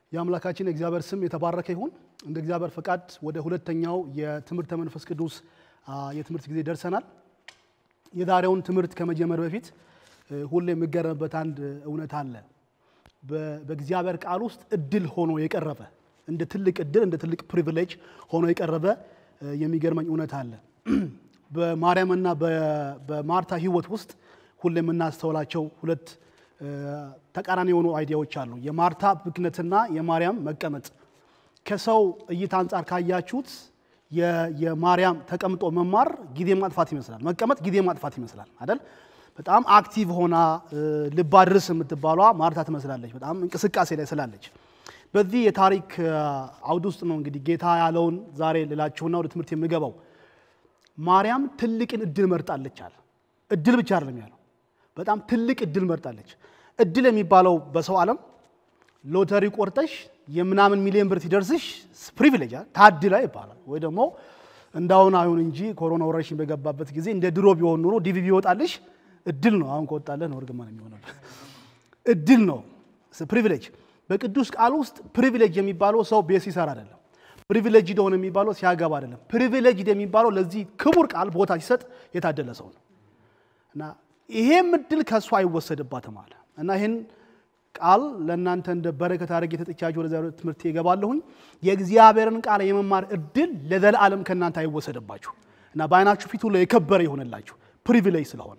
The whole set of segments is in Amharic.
የአምላካችን የእግዚአብሔር ስም የተባረከ ይሁን። እንደ እግዚአብሔር ፈቃድ ወደ ሁለተኛው የትምህርተ መንፈስ ቅዱስ የትምህርት ጊዜ ደርሰናል። የዛሬውን ትምህርት ከመጀመር በፊት ሁሌ የሚገረምበት አንድ እውነት አለ። በእግዚአብሔር ቃል ውስጥ እድል ሆኖ የቀረበ እንደ ትልቅ እድል እንደ ትልቅ ፕሪቪሌጅ ሆኖ የቀረበ የሚገርመኝ እውነት አለ። በማርያምና በማርታ ሕይወት ውስጥ ሁሌ የምናስተውላቸው ሁለት ተቃራኒ የሆኑ አይዲያዎች አሉ። የማርታ ብክነትና የማርያም መቀመጥ። ከሰው እይታ አንጻር ካያችሁት የማርያም ተቀምጦ መማር ጊዜ ማጥፋት ይመስላል፣ መቀመጥ ጊዜ ማጥፋት ይመስላል አይደል? በጣም አክቲቭ ሆና ልብ አድርስ የምትባሏ ማርታ ትመስላለች፣ በጣም እንቅስቃሴ ላይ ስላለች። በዚህ የታሪክ አውድ ውስጥ ነው እንግዲህ ጌታ ያለውን ዛሬ ልላችሁና ወደ ትምህርት የምገባው። ማርያም ትልቅን እድል መርጣለች አለ። እድል ብቻ አይደለም ያለው፣ በጣም ትልቅ እድል መርጣለች። እድል የሚባለው በሰው ዓለም ሎተሪ ቆርጠሽ የምናምን ሚሊዮን ብር ሲደርስሽ ፕሪቪሌጅ ታድላ ይባላል። ወይ ደግሞ እንዳሁን አይሁን እንጂ ኮሮና ወረርሽኝ በገባበት ጊዜ እንደ ድሮ ቢሆን ኑሮ ዲቪ ቢወጣልሽ እድል ነው። አሁን ከወጣለህ ነው እርግማን የሚሆነበት። እድል ነው ፕሪቪሌጅ። በቅዱስ ቃል ውስጥ ፕሪቪሌጅ የሚባለው ሰው ቤት ሲሰራ አይደለም። ፕሪቪሌጅ ደሆነ የሚባለው ሲያገባ አይደለም። ፕሪቪሌጅ የሚባለው ለዚህ ክቡር ቃል ቦታ ሲሰጥ የታደለ ሰው ነው እና ይሄም እድል ከእሱ አይወሰድባትም አለ እና ይህን ቃል ለእናንተ እንደ በረከት አድርጌ የተጥቻችሁ ወደ ትምህርት ይገባለሁኝ። የእግዚአብሔርን ቃል የመማር እድል ለዘላለም ከእናንተ አይወሰድባችሁ እና በዓይናችሁ ፊት ሁሉ የከበረ ይሆንላችሁ ፕሪቪሌጅ ስለሆነ።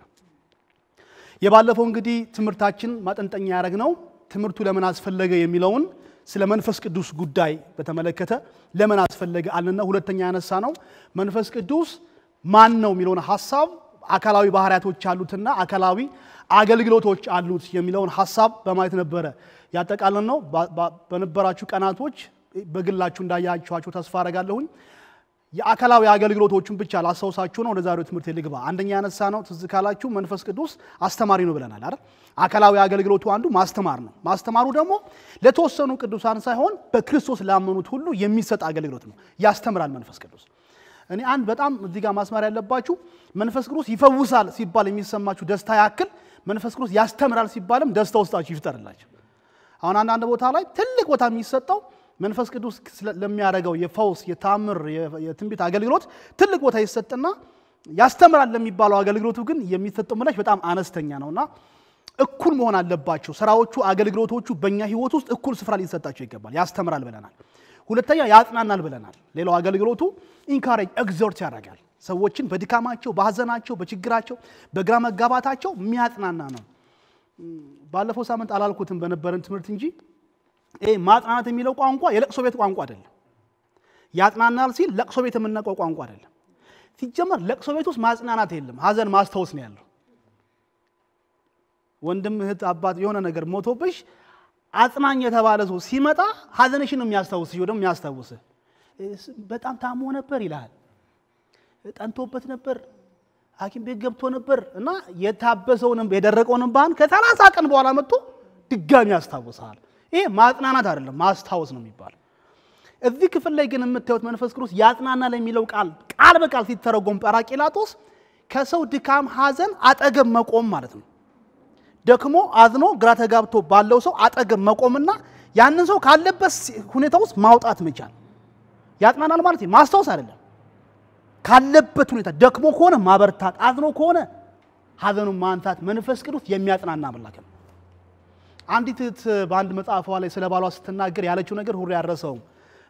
የባለፈው እንግዲህ ትምህርታችን ማጠንጠኛ ያደረግነው ትምህርቱ ለምን አስፈለገ የሚለውን ስለ መንፈስ ቅዱስ ጉዳይ በተመለከተ ለምን አስፈለገ አለና ሁለተኛ ያነሳ ነው መንፈስ ቅዱስ ማን ነው የሚለውን ሀሳብ አካላዊ ባህሪያቶች አሉትና አካላዊ አገልግሎቶች አሉት የሚለውን ሀሳብ በማየት ነበረ ያጠቃለን ነው። በነበራችሁ ቀናቶች በግላችሁ እንዳያችኋቸው ተስፋ አደርጋለሁኝ። የአካላዊ አገልግሎቶቹን ብቻ ላስታውሳችሁ ነው። ወደ ዛሬው ትምህርት ልግባ። አንደኛ ያነሳ ነው ትዝ ካላችሁ መንፈስ ቅዱስ አስተማሪ ነው ብለናል አይደል? አካላዊ አገልግሎቱ አንዱ ማስተማር ነው። ማስተማሩ ደግሞ ለተወሰኑ ቅዱሳን ሳይሆን በክርስቶስ ላመኑት ሁሉ የሚሰጥ አገልግሎት ነው። ያስተምራል መንፈስ ቅዱስ እኔ አንድ በጣም እዚህ ጋር ማስማር ያለባችሁ መንፈስ ቅዱስ ይፈውሳል ሲባል የሚሰማችሁ ደስታ ያክል መንፈስ ቅዱስ ያስተምራል ሲባልም ደስታ ውስጣችሁ ይፍጠርላችሁ። አሁን አንዳንድ ቦታ ላይ ትልቅ ቦታ የሚሰጠው መንፈስ ቅዱስ ለሚያደርገው የፈውስ የታምር የትንቢት አገልግሎት ትልቅ ቦታ ይሰጥና ያስተምራል ለሚባለው አገልግሎቱ ግን የሚሰጠው ምላሽ በጣም አነስተኛ ነውና እኩል መሆን አለባቸው። ስራዎቹ፣ አገልግሎቶቹ በእኛ ህይወት ውስጥ እኩል ስፍራ ሊሰጣቸው ይገባል። ያስተምራል ብለናል። ሁለተኛ ያጽናናል ብለናል። ሌላው አገልግሎቱ ኢንካሬጅ ኤግዞርት ያደርጋል። ሰዎችን በድካማቸው፣ በሀዘናቸው፣ በችግራቸው፣ በግራ መጋባታቸው የሚያጽናና ነው። ባለፈው ሳምንት አላልኩትም በነበረን ትምህርት እንጂ ይሄ ማጽናናት የሚለው ቋንቋ የለቅሶ ቤት ቋንቋ አይደለም። ያጽናናል ሲል ለቅሶ ቤት የምናውቀው ቋንቋ አይደለም። ሲጀመር ለቅሶ ቤት ውስጥ ማጽናናት የለም፣ ሀዘን ማስታወስ ነው ያለው። ወንድም እህት፣ አባት የሆነ ነገር ሞቶብሽ አጽናኝ የተባለ ሰው ሲመጣ ሀዘንሽን ነው የሚያስታውስሽ፣ ወደ የሚያስታውስህ በጣም ታሞ ነበር ይልሃል። ጠንቶበት ነበር፣ ሐኪም ቤት ገብቶ ነበር እና የታበሰውን የደረቀውን እንባህን ከሰላሳ ቀን በኋላ መጥቶ ድጋሚ ያስታውስሃል። ይሄ ማጽናናት አይደለም ማስታወስ ነው የሚባለው። እዚህ ክፍል ላይ ግን የምታዩት መንፈስ ቅዱስ ያጽናናል የሚለው ቃል ቃል በቃል ሲተረጎም ጰራቅሊጦስ ከሰው ድካም ሀዘን አጠገብ መቆም ማለት ነው። ደክሞ አዝኖ ግራ ተጋብቶ ባለው ሰው አጠገብ መቆምና ያንን ሰው ካለበት ሁኔታ ውስጥ ማውጣት መቻል ያጽናናል ማለት ማስታወስ አይደለም። ካለበት ሁኔታ ደክሞ ከሆነ ማበርታት፣ አዝኖ ከሆነ ሀዘኑን ማንሳት መንፈስ ቅዱስ የሚያጽናና አምላክ ነው። አንዲት እህት በአንድ መጽሐፏ ላይ ስለ ባሏ ስትናገር ያለችው ነገር ሁሉ ያረሰውም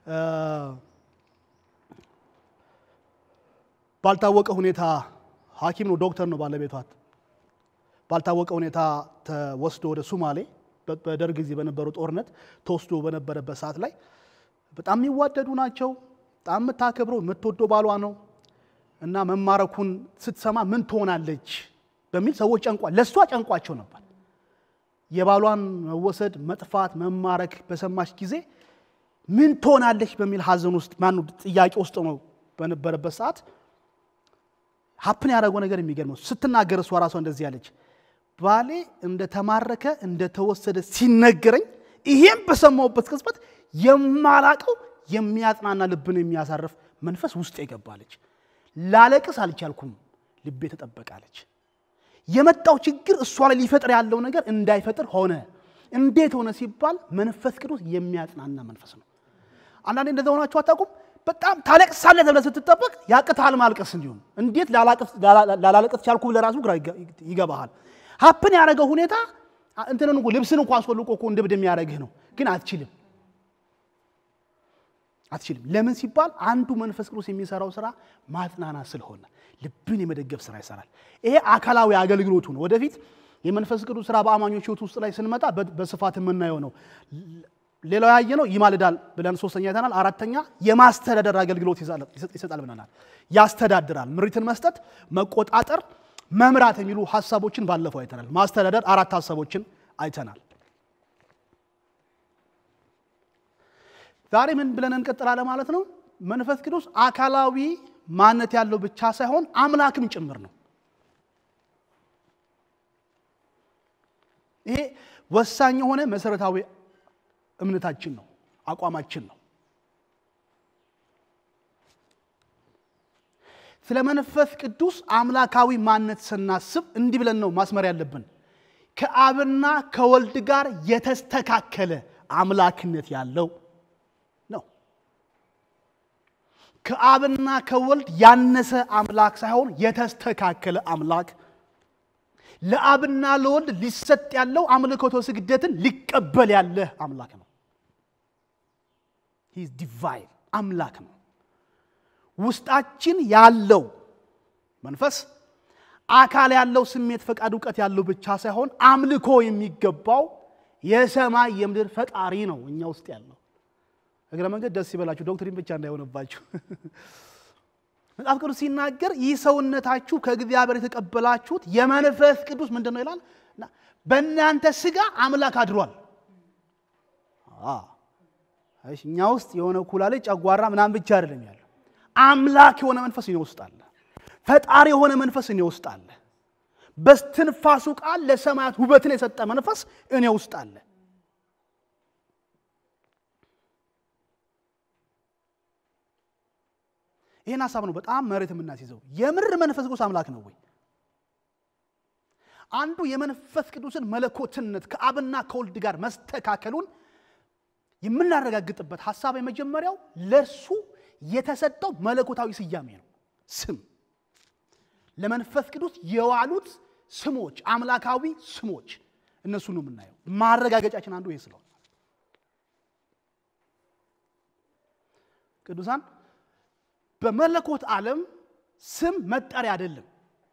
ባልታወቀ ሁኔታ ሐኪም ነው ዶክተር ነው ባለቤቷት ባልታወቀ ሁኔታ ተወስዶ ወደ ሱማሌ በደርግ ጊዜ በነበረው ጦርነት ተወስዶ በነበረበት ሰዓት ላይ በጣም የሚዋደዱ ናቸው። በጣም የምታከብረው የምትወደው ባሏ ነው እና መማረኩን ስትሰማ ምን ትሆናለች በሚል ሰዎች ጨንቋል። ለእሷ ጨንቋቸው ነበር። የባሏን መወሰድ፣ መጥፋት፣ መማረክ በሰማች ጊዜ ምን ትሆናለች በሚል ሀዘን ውስጥ ማነው ጥያቄ ውስጥ ነው በነበረበት ሰዓት ሀፕን ያደረገው ነገር የሚገርመው ስትናገር እሷ ራሷ እንደዚህ ያለች ባሌ እንደተማረከ እንደተወሰደ ሲነገረኝ ይሄም በሰማሁበት ቅጽበት የማላቀው የሚያጽናና ልብን የሚያሳርፍ መንፈስ ውስጥ የገባለች። ላለቅስ አልቻልኩም፣ ልቤ ተጠበቃለች። የመጣው ችግር እሷ ላይ ሊፈጥር ያለው ነገር እንዳይፈጥር ሆነ። እንዴት ሆነ ሲባል መንፈስ ቅዱስ የሚያጽናና መንፈስ ነው። አንዳንዴ እንደዛ ሆናችሁ አታውቁም? በጣም ታለቅሳለህ ተብለህ ስትጠበቅ ያቅትሃል ማልቀስ። እንዲሁም እንዴት ላላለቅስ ቻልኩ ብለህ ራሱ ግራ ይገባሃል። ሀፕን ያደረገው ሁኔታ እንትንን እኮ ልብስን እንኳ አስወልቆ እኮ እንድብድ የሚያደርግህ ነው፣ ግን አትችልም አትችልም። ለምን ሲባል አንዱ መንፈስ ቅዱስ የሚሰራው ስራ ማጽናናት ስለሆነ ልብን የመደገፍ ስራ ይሰራል። ይሄ አካላዊ አገልግሎቱ ነው። ወደፊት የመንፈስ ቅዱስ ስራ በአማኞች ህይወት ውስጥ ላይ ስንመጣ በስፋት የምናየው ነው። ሌላው ያየ ነው ይማልዳል ብለን ሶስተኛ አይተናል። አራተኛ የማስተዳደር አገልግሎት ይሰጣል ብለናል። ያስተዳድራል፣ ምሪትን መስጠት፣ መቆጣጠር፣ መምራት የሚሉ ሀሳቦችን ባለፈው አይተናል። ማስተዳደር አራት ሀሳቦችን አይተናል። ዛሬ ምን ብለን እንቀጥላለን ማለት ነው? መንፈስ ቅዱስ አካላዊ ማንነት ያለው ብቻ ሳይሆን አምላክም ጭምር ነው። ይሄ ወሳኝ የሆነ መሰረታዊ እምነታችን ነው፣ አቋማችን ነው። ስለ መንፈስ ቅዱስ አምላካዊ ማንነት ስናስብ እንዲህ ብለን ነው ማስመር ያለብን። ከአብና ከወልድ ጋር የተስተካከለ አምላክነት ያለው ነው። ከአብና ከወልድ ያነሰ አምላክ ሳይሆን የተስተካከለ አምላክ ለአብና ለወልድ ሊሰጥ ያለው አምልኮተ ስግደትን ሊቀበል ያለ አምላክ ነው። ሂዝ ዲቫይን አምላክ ነው። ውስጣችን ያለው መንፈስ አካል ያለው ስሜት፣ ፈቃድ፣ እውቀት ያለው ብቻ ሳይሆን አምልኮ የሚገባው የሰማይ የምድር ፈጣሪ ነው እኛ ውስጥ ያለው። እግረ መንገድ ደስ ይበላችሁ፣ ዶክትሪን ብቻ እንዳይሆንባችሁ። መጽሐፍ ቅዱስ ሲናገር ይህ ሰውነታችሁ ከእግዚአብሔር የተቀበላችሁት የመንፈስ ቅዱስ ምንድን ነው ይላል? በእናንተ ስጋ አምላክ አድሯል። እኛ ውስጥ የሆነ ኩላሊት፣ ጨጓራ ምናምን ብቻ አይደለም ያለው አምላክ የሆነ መንፈስ እኔ ውስጥ አለ። ፈጣሪ የሆነ መንፈስ እኔ ውስጥ አለ። በስትንፋሱ ቃል ለሰማያት ውበትን የሰጠ መንፈስ እኔ ውስጥ አለ። ይህን ሀሳብ ነው በጣም መሬት የምናስይዘው። የምር መንፈስ ቅዱስ አምላክ ነው ወይ? አንዱ የመንፈስ ቅዱስን መለኮትነት ከአብና ከወልድ ጋር መስተካከሉን የምናረጋግጥበት ሀሳብ የመጀመሪያው ለእርሱ የተሰጠው መለኮታዊ ስያሜ ነው። ስም ለመንፈስ ቅዱስ የዋሉት ስሞች፣ አምላካዊ ስሞች እነሱ ነው የምናየው። ማረጋገጫችን አንዱ ይሄ ስለሆነ ቅዱሳን በመለኮት ዓለም ስም መጠሪያ አይደለም።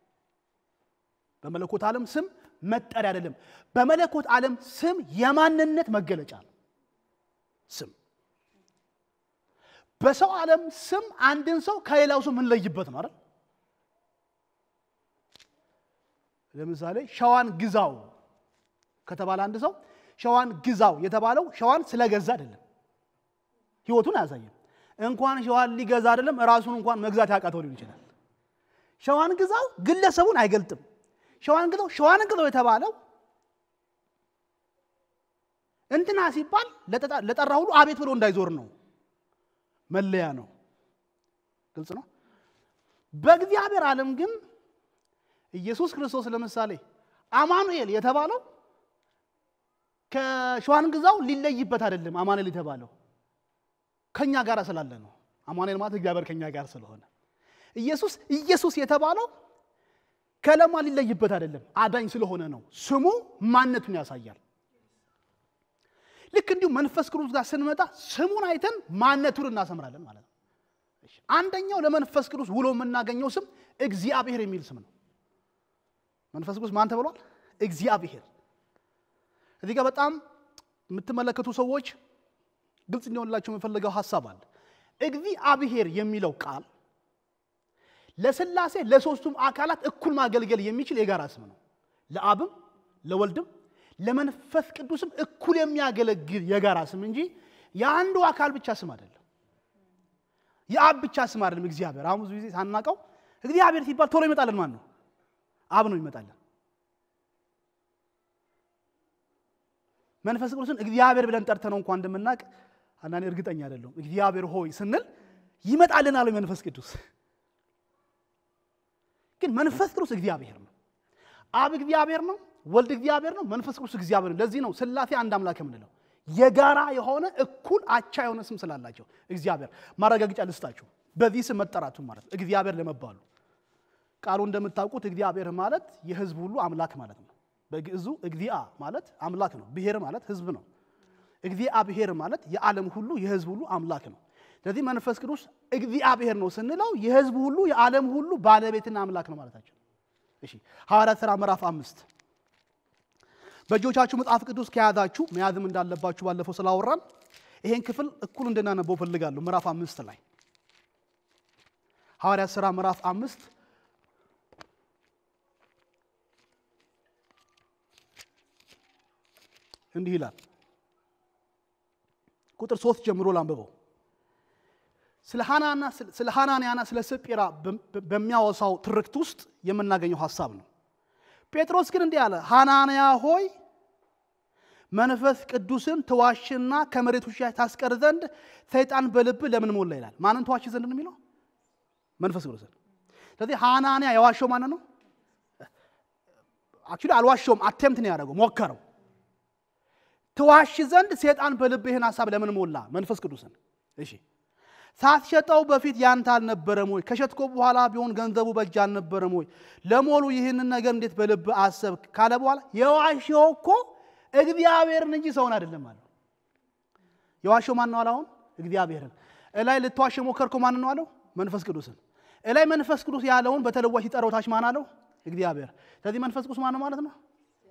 በመለኮት ዓለም ስም መጠሪያ አይደለም። በመለኮት ዓለም ስም የማንነት መገለጫ ነው። ስም በሰው ዓለም ስም አንድን ሰው ከሌላው ሰው የምንለይበት ነው አይደል? ለምሳሌ ሸዋን ግዛው ከተባለ አንድ ሰው ሸዋን ግዛው የተባለው ሸዋን ስለገዛ አይደለም፣ ህይወቱን አያሳየም። እንኳን ሸዋን ሊገዛ አይደለም ራሱን እንኳን መግዛት ያቃተው ሊሆን ይችላል። ሸዋን ግዛው ግለሰቡን አይገልጥም። ሸዋን ግዛው ሸዋን ግዛው የተባለው እንትና ሲባል ለጠራ ሁሉ አቤት ብሎ እንዳይዞር ነው። መለያ ነው። ግልጽ ነው። በእግዚአብሔር ዓለም ግን ኢየሱስ ክርስቶስ ለምሳሌ አማኑኤል የተባለው ከሸዋን ግዛው ሊለይበት አይደለም። አማኑኤል የተባለው ከኛ ጋር ስላለ ነው። አማኑኤል ማለት እግዚአብሔር ከኛ ጋር ስለሆነ ኢየሱስ ኢየሱስ የተባለው ከለማ ሊለይበት አይደለም፣ አዳኝ ስለሆነ ነው። ስሙ ማንነቱን ያሳያል። ልክ እንዲሁ መንፈስ ቅዱስ ጋር ስንመጣ ስሙን አይተን ማንነቱን እናሰምራለን ማለት ነው። አንደኛው ለመንፈስ ቅዱስ ውሎ የምናገኘው ስም እግዚአብሔር የሚል ስም ነው። መንፈስ ቅዱስ ማን ተብሏል? እግዚአብሔር። እዚህ ጋር በጣም የምትመለከቱ ሰዎች ግልጽ እንዲሆንላቸው የምፈልገው ሀሳብ አለ። እግዚአብሔር የሚለው ቃል ለስላሴ ለሶስቱም አካላት እኩል ማገልገል የሚችል የጋራ ስም ነው። ለአብም ለወልድም ለመንፈስ ቅዱስም እኩል የሚያገለግል የጋራ ስም እንጂ የአንዱ አካል ብቻ ስም አይደለም። የአብ ብቻ ስም አይደለም። እግዚአብሔር አሁን ብዙ ጊዜ ሳናቀው እግዚአብሔር ሲባል ቶሎ ይመጣልን ማን ነው? አብ ነው ይመጣልን። መንፈስ ቅዱስን እግዚአብሔር ብለን ጠርተነው እንኳን እንደምናውቅ አንዳንዴ እርግጠኛ አይደለሁም። እግዚአብሔር ሆይ ስንል ይመጣልናል ወይ መንፈስ ቅዱስ? ግን መንፈስ ቅዱስ እግዚአብሔር ነው። አብ እግዚአብሔር ነው። ወልድ እግዚአብሔር ነው፣ መንፈስ ቅዱስ እግዚአብሔር ነው። ለዚህ ነው ሥላሴ አንድ አምላክ የምንለው። የጋራ የሆነ እኩል አቻ የሆነ ስም ስላላቸው እግዚአብሔር ማረጋገጫ ልስጣችሁ። በዚህ ስም መጠራቱ ማለት ነው እግዚአብሔር ለመባሉ ቃሉ እንደምታውቁት እግዚአብሔር ማለት የሕዝብ ሁሉ አምላክ ማለት ነው። በግዕዙ እግዚአ ማለት አምላክ ነው። ብሔር ማለት ሕዝብ ነው። እግዚአብሔር ማለት የዓለም ሁሉ የሕዝብ ሁሉ አምላክ ነው። ስለዚህ መንፈስ ቅዱስ እግዚአብሔር ነው ስንለው የሕዝብ ሁሉ የዓለም ሁሉ ባለቤትና አምላክ ነው ማለታቸው። እሺ ሐዋርያት ሥራ ምዕራፍ አምስት በእጆቻችሁ መጽሐፍ ቅዱስ ከያዛችሁ መያዝም እንዳለባችሁ ባለፈው ስላወራን ይሄን ክፍል እኩል እንድናነበው ፈልጋለሁ። ምዕራፍ አምስት ላይ ሐዋርያት ሥራ ምዕራፍ አምስት እንዲህ ይላል። ቁጥር ሶስት ጀምሮ ላንብበው። ስለ ሐናንያና ስለ ስጲራ በሚያወሳው ትርክት ውስጥ የምናገኘው ሐሳብ ነው። ጴጥሮስ ግን እንዲህ አለ፣ ሐናንያ ሆይ መንፈስ ቅዱስን ትዋሽና ከመሬት ውሻ ታስቀር ዘንድ ሰይጣን በልብህ ለምን ሞላ ይላል። ማንን ትዋሽ ዘንድ ነው የሚለው? መንፈስ ቅዱስን። ስለዚህ ሐናንያ የዋሸው ማንን ነው? አክቹዋሊ አልዋሸውም፣ አቴምት ነው ያደረገው፣ ሞከረው። ትዋሽ ዘንድ ሰይጣን በልብህ ይህን ሐሳብ ለምን ሞላ? መንፈስ ቅዱስን። እሺ ሳትሸጠው በፊት ያንተ አልነበረም ወይ? ከሸጥኮ በኋላ ቢሆን ገንዘቡ በእጅ አልነበረም ወይ? ለሞሉ ይህንን ነገር እንዴት በልብ አሰብክ? ካለ በኋላ የዋሸው እኮ እግዚአብሔርን እንጂ ሰውን አይደለም አለው። የዋሸው ማን ነው አለ? አሁን እግዚአብሔርን። እላይ ልትዋሽ የሞከርከው ማን ነው አለው? መንፈስ ቅዱስን። እላይ መንፈስ ቅዱስ ያለውን በተለዋሽ ሲጠራው ታች ማን አለው? እግዚአብሔር። ስለዚህ መንፈስ ቅዱስ ማን ነው ማለት ነው?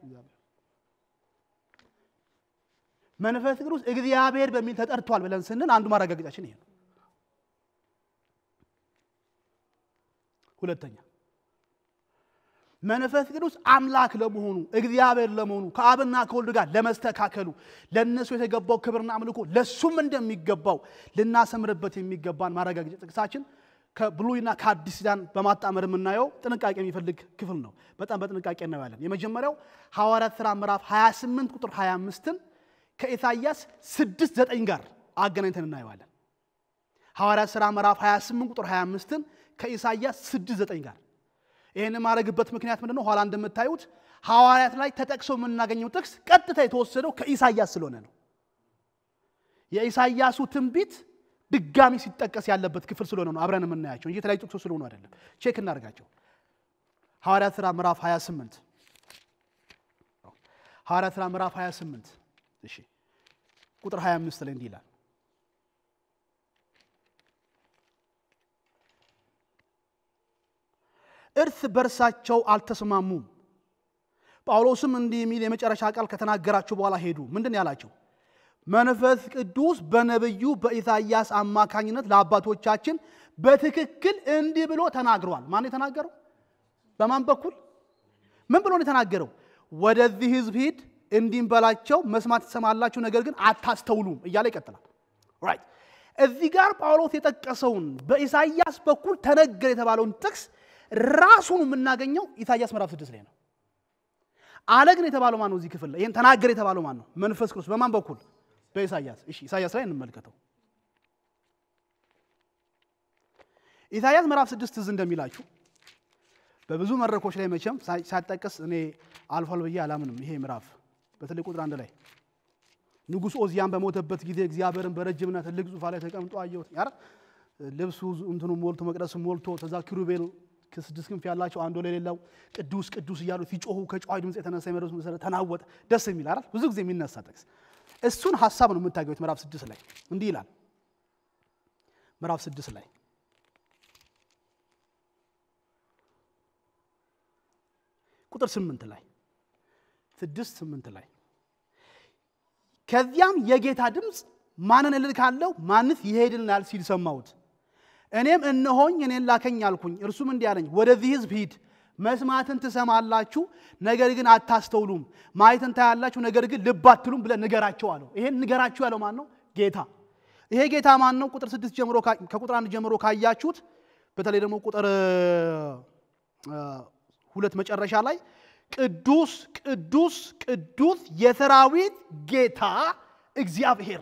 መንፈስ ቅዱስ እግዚአብሔር በሚል ተጠርቷል ብለን ስንል አንዱ ማረጋገጫችን ይሄ ነው። ሁለተኛ መንፈስ ቅዱስ አምላክ ለመሆኑ እግዚአብሔር ለመሆኑ ከአብና ከወልድ ጋር ለመስተካከሉ ለእነሱ የተገባው ክብርና አምልኮ ለእሱም እንደሚገባው ልናሰምርበት የሚገባን ማረጋገጫ ጥቅሳችን ከብሉይና ከአዲስ ኪዳን በማጣመር የምናየው ጥንቃቄ የሚፈልግ ክፍል ነው። በጣም በጥንቃቄ እናየዋለን። የመጀመሪያው ሐዋርያት ሥራ ምዕራፍ 28 ቁጥር 25ን ከኢሳይያስ 6 9 ጋር አገናኝተን እናየዋለን። ሐዋርያት ሥራ ምዕራፍ 28 ቁጥር 25ን ከኢሳይያስ 6 9 ጋር ይህን የማድረግበት ምክንያት ምንድን ነው? ኋላ እንደምታዩት ሐዋርያት ላይ ተጠቅሶ የምናገኘው ጥቅስ ቀጥታ የተወሰደው ከኢሳይያስ ስለሆነ ነው። የኢሳይያሱ ትንቢት ድጋሚ ሲጠቀስ ያለበት ክፍል ስለሆነ ነው አብረን የምናያቸው እንጂ የተለያዩ ጥቅሶች ስለሆኑ አይደለም። ቼክ እናደርጋቸው። ሐዋርያት ሥራ ምዕራፍ 28 ሐዋርያት ሥራ ምዕራፍ 28 እሺ ቁጥር 25 ላይ እንዲህ ይላል እርስ በርሳቸው አልተስማሙም። ጳውሎስም እንዲህ የሚል የመጨረሻ ቃል ከተናገራቸው በኋላ ሄዱ። ምንድን ያላቸው? መንፈስ ቅዱስ በነቢዩ በኢሳይያስ አማካኝነት ለአባቶቻችን በትክክል እንዲህ ብሎ ተናግሯል። ማን የተናገረው? በማን በኩል? ምን ብሎ ነው የተናገረው? ወደዚህ ሕዝብ ሂድ እንዲህም በላቸው፣ መስማት ትሰማላችሁ፣ ነገር ግን አታስተውሉም እያለ ይቀጥላል። ራይት እዚህ ጋር ጳውሎስ የጠቀሰውን በኢሳይያስ በኩል ተነገር የተባለውን ጥቅስ ራሱን የምናገኘው ኢሳይያስ ምዕራፍ ስድስት ላይ ነው። አለ ግን የተባለው ማን ነው? እዚህ ክፍል ላይ ይህን ተናገር የተባለው ማን ነው? መንፈስ ቅዱስ በማን በኩል? በኢሳይያስ። እሺ ኢሳይያስ ላይ እንመልከተው። ኢሳይያስ ምዕራፍ ስድስት ትዝ እንደሚላችሁ በብዙ መድረኮች ላይ መቼም ሳይጠቀስ እኔ አልፏል ብዬ አላምንም። ይሄ ምዕራፍ በተለይ ቁጥር አንድ ላይ ንጉሥ ኦዚያን በሞተበት ጊዜ እግዚአብሔርን በረጅምና ትልቅ ዙፋን ላይ ተቀምጦ አየሁት። ያረ ልብሱ እንትኑ ሞልቶ መቅደሱ ሞልቶ ተዛ ኪሩቤል ከስድስት ክንፍ ያላቸው አንዱ ለሌላው ቅዱስ ቅዱስ እያሉ ሲጮሁ ከጨዋይ ድምፅ የተነሳ የመሬቱ መሰረት ተናወጠ። ደስ የሚል አይደል? ብዙ ጊዜ የሚነሳ ጥቅስ እሱን ሀሳብ ነው የምታገኙት። ምዕራፍ ስድስት ላይ እንዲህ ይላል። ምዕራፍ ስድስት ላይ ቁጥር ስምንት ላይ ስድስት ስምንት ላይ ከዚያም የጌታ ድምፅ ማንን እልካለሁ ማንስ ይሄድልናል ሲል ሰማሁት። እኔም እነሆኝ እኔን ላከኝ አልኩኝ። እርሱም እንዲህ አለኝ፣ ወደዚህ ሕዝብ ሂድ፣ መስማትን ትሰማላችሁ፣ ነገር ግን አታስተውሉም፣ ማየትን ታያላችሁ፣ ነገር ግን ልብ አትሉም ብለህ ንገራቸው አለው። ይሄን ንገራችሁ ያለው ማን ነው? ጌታ። ይሄ ጌታ ማን ነው? ቁጥር ስድስት ጀምሮ ከቁጥር አንድ ጀምሮ ካያችሁት በተለይ ደግሞ ቁጥር ሁለት መጨረሻ ላይ ቅዱስ ቅዱስ ቅዱስ የሰራዊት ጌታ እግዚአብሔር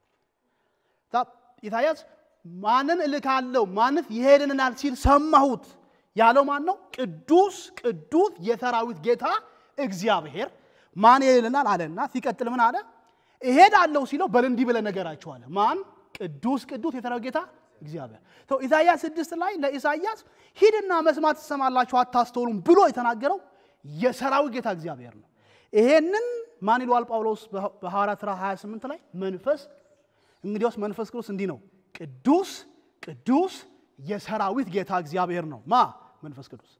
ኢሳያስ ማንን እልካለሁ ማንስ ይሄድልናል ሲል ሰማሁት ያለው ማን ነው? ቅዱስ ቅዱስ የሰራዊት ጌታ እግዚአብሔር ማን ይልናል አለና ሲቀጥል ምን አለ? እሄዳለሁ ሲለው በል እንዲህ ብለህ ነገራቸው አለ። ማን? ቅዱስ ቅዱስ የተራው ጌታ እግዚአብሔር። ተው ኢሳይያስ ስድስት ላይ ለኢሳይያስ ሂድና መስማት ትሰማላችሁ አታስተውሉም ብሎ የተናገረው የሰራዊት ጌታ እግዚአብሔር ነው። ይሄንን ማን ይለዋል ጳውሎስ በሐዋርያት ሥራ 28 ላይ መንፈስ እንግዲያውስ መንፈስ ቅዱስ እንዲህ ነው ቅዱስ ቅዱስ የሰራዊት ጌታ እግዚአብሔር ነው። ማ መንፈስ ቅዱስ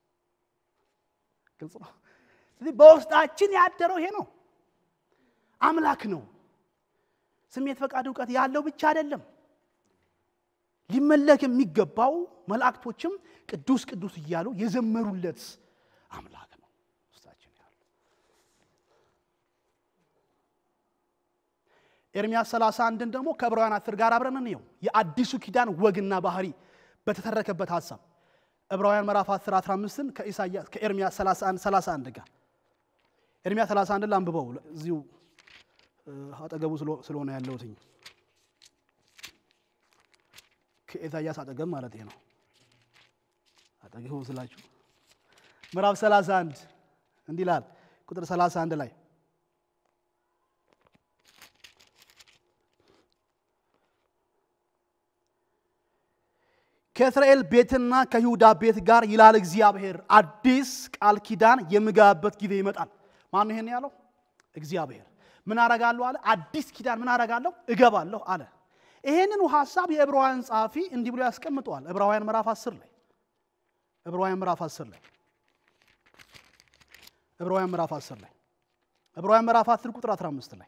ግልጽ ነው። ስለዚህ በውስጣችን ያደረው ይሄ ነው። አምላክ ነው። ስሜት፣ ፈቃድ፣ እውቀት ያለው ብቻ አይደለም። ሊመለክ የሚገባው መላእክቶችም ቅዱስ ቅዱስ እያሉ የዘመሩለት አምላክ ነው ውስጣችን ያለው። ኤርምያስ 31ን ደግሞ ከዕብራውያን አስር ጋር አብረን እንየው። የአዲሱ ኪዳን ወግና ባህሪ በተተረከበት ሀሳብ ዕብራውያን ምዕራፍ 10 15ን ከኢሳይያስ ከኤርምያስ 31 31 ጋር ኤርምያስ 31 ላንብበው እዚሁ አጠገቡ ስለሆነ ያለሁትኝ ከኢሳይያስ አጠገብ ማለት ነው። አጠገቡ ስላችሁ ምዕራፍ 31 እንዲህ ይላል ቁጥር 31 ላይ ከእስራኤል ቤትና ከይሁዳ ቤት ጋር ይላል እግዚአብሔር አዲስ ቃል ኪዳን የምገባበት ጊዜ ይመጣል። ማን ይሄን ያለው? እግዚአብሔር። ምን አረጋለሁ አለ? አዲስ ኪዳን ምን አረጋለሁ? እገባለሁ አለ። ይሄንኑ ሐሳብ የዕብራውያን ጸሐፊ እንዲህ ብሎ ያስቀምጠዋል። ዕብራውያን ምዕራፍ 10 ላይ ዕብራውያን ምዕራፍ 10 ላይ ዕብራውያን ምዕራፍ 10 ላይ ዕብራውያን ምዕራፍ 10 ቁጥር 15 ላይ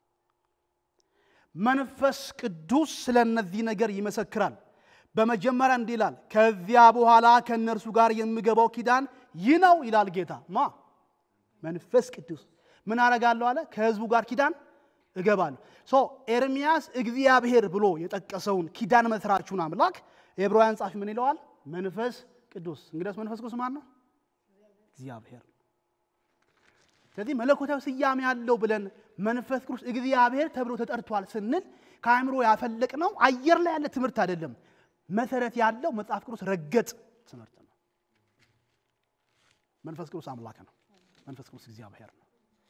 መንፈስ ቅዱስ ስለ እነዚህ ነገር ይመሰክራል። በመጀመሪያ እንዲህ ይላል፣ ከዚያ በኋላ ከእነርሱ ጋር የምገባው ኪዳን ይህ ነው ይላል ጌታ። ማ መንፈስ ቅዱስ ምን አረጋለሁ አለ? ከህዝቡ ጋር ኪዳን እገባለሁ። ሶ ኤርሚያስ እግዚአብሔር ብሎ የጠቀሰውን ኪዳን መስራቹን አምላክ የዕብራውያን ጻፊ ምን ይለዋል? መንፈስ ቅዱስ። እንግዲያስ መንፈስ ቅዱስ ማን ነው? እግዚአብሔር። ስለዚህ መለኮታዊ ስያሜ ያለው ብለን መንፈስ ቅዱስ እግዚአብሔር ተብሎ ተጠርቷል ስንል ከአእምሮ ያፈለቅነው አየር ላይ ያለ ትምህርት አይደለም። መሰረት ያለው መጽሐፍ ቅዱስ ረገጥ ትምህርት ነው። መንፈስ ቅዱስ አምላክ ነው። መንፈስ ቅዱስ እግዚአብሔር ነው።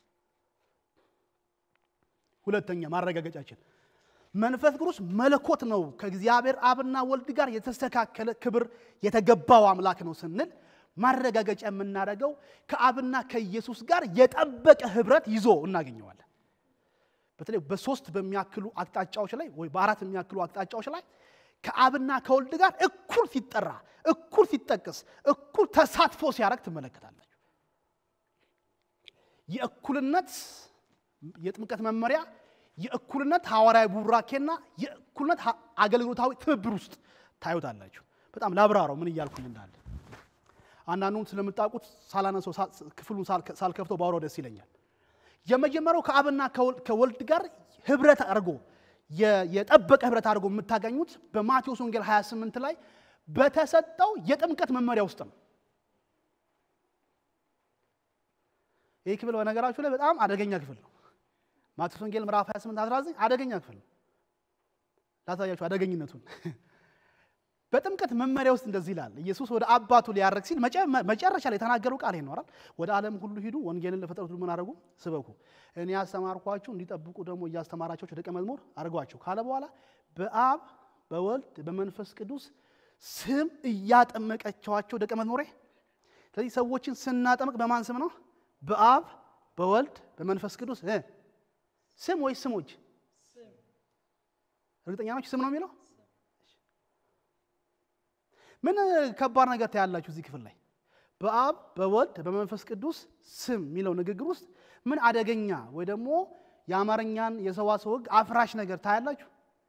ሁለተኛ ማረጋገጫችን መንፈስ ቅዱስ መለኮት ነው። ከእግዚአብሔር አብና ወልድ ጋር የተስተካከለ ክብር የተገባው አምላክ ነው ስንል ማረጋገጫ የምናደርገው ከአብና ከኢየሱስ ጋር የጠበቀ ህብረት ይዞ እናገኘዋለን። በተለይ በሶስት በሚያክሉ አቅጣጫዎች ላይ ወይ በአራት የሚያክሉ አቅጣጫዎች ላይ ከአብና ከወልድ ጋር እኩል ሲጠራ፣ እኩል ሲጠቀስ፣ እኩል ተሳትፎ ሲያደርግ ትመለከታላችሁ። የእኩልነት የጥምቀት መመሪያ የእኩልነት ሐዋርያዊ ቡራኬና የእኩልነት አገልግሎታዊ ትብብር ውስጥ ታዩታላችሁ። በጣም ላብራራው ምን እያልኩኝ እንዳለ አንዳንዱም ስለምታውቁት ሳላነሰው ክፍሉን ሳልከፍተው ባወራው ደስ ይለኛል። የመጀመሪያው ከአብና ከወልድ ጋር ህብረት አድርጎ የጠበቀ ህብረት አድርጎ የምታገኙት በማቴዎስ ወንጌል 28 ላይ በተሰጠው የጥምቀት መመሪያ ውስጥ ነው። ይህ ክፍል በነገራችሁ ላይ በጣም አደገኛ ክፍል ነው። ማቴዎስ ወንጌል ምዕራፍ 28 19 አደገኛ ክፍል ነው። ላሳያችሁ አደገኝነቱን። በጥምቀት መመሪያ ውስጥ እንደዚህ ይላል። ኢየሱስ ወደ አባቱ ሊያረግ ሲል መጨረሻ ላይ የተናገረው ቃል ይኖራል። ወደ ዓለም ሁሉ ሂዱ፣ ወንጌልን ለፍጥረት ሁሉ ምን አድርጉ? ስበኩ። እኔ ያስተማርኳችሁ እንዲጠብቁ ደግሞ እያስተማራቸው ደቀ መዝሙር አድርጓቸው ካለ በኋላ በአብ በወልድ በመንፈስ ቅዱስ ስም እያጠመቀቸዋቸው ደቀ መዝሙሬ። ስለዚህ ሰዎችን ስናጠምቅ በማን ስም ነው? በአብ በወልድ በመንፈስ ቅዱስ ስም ወይስ ስሞች? እርግጠኛ ናችሁ? ስም ነው የሚለው ምን ከባድ ነገር ታያላችሁ እዚህ ክፍል ላይ በአብ በወልድ በመንፈስ ቅዱስ ስም የሚለው ንግግር ውስጥ ምን አደገኛ ወይ ደግሞ የአማርኛን የሰዋሰው ሕግ አፍራሽ ነገር ታያላችሁ።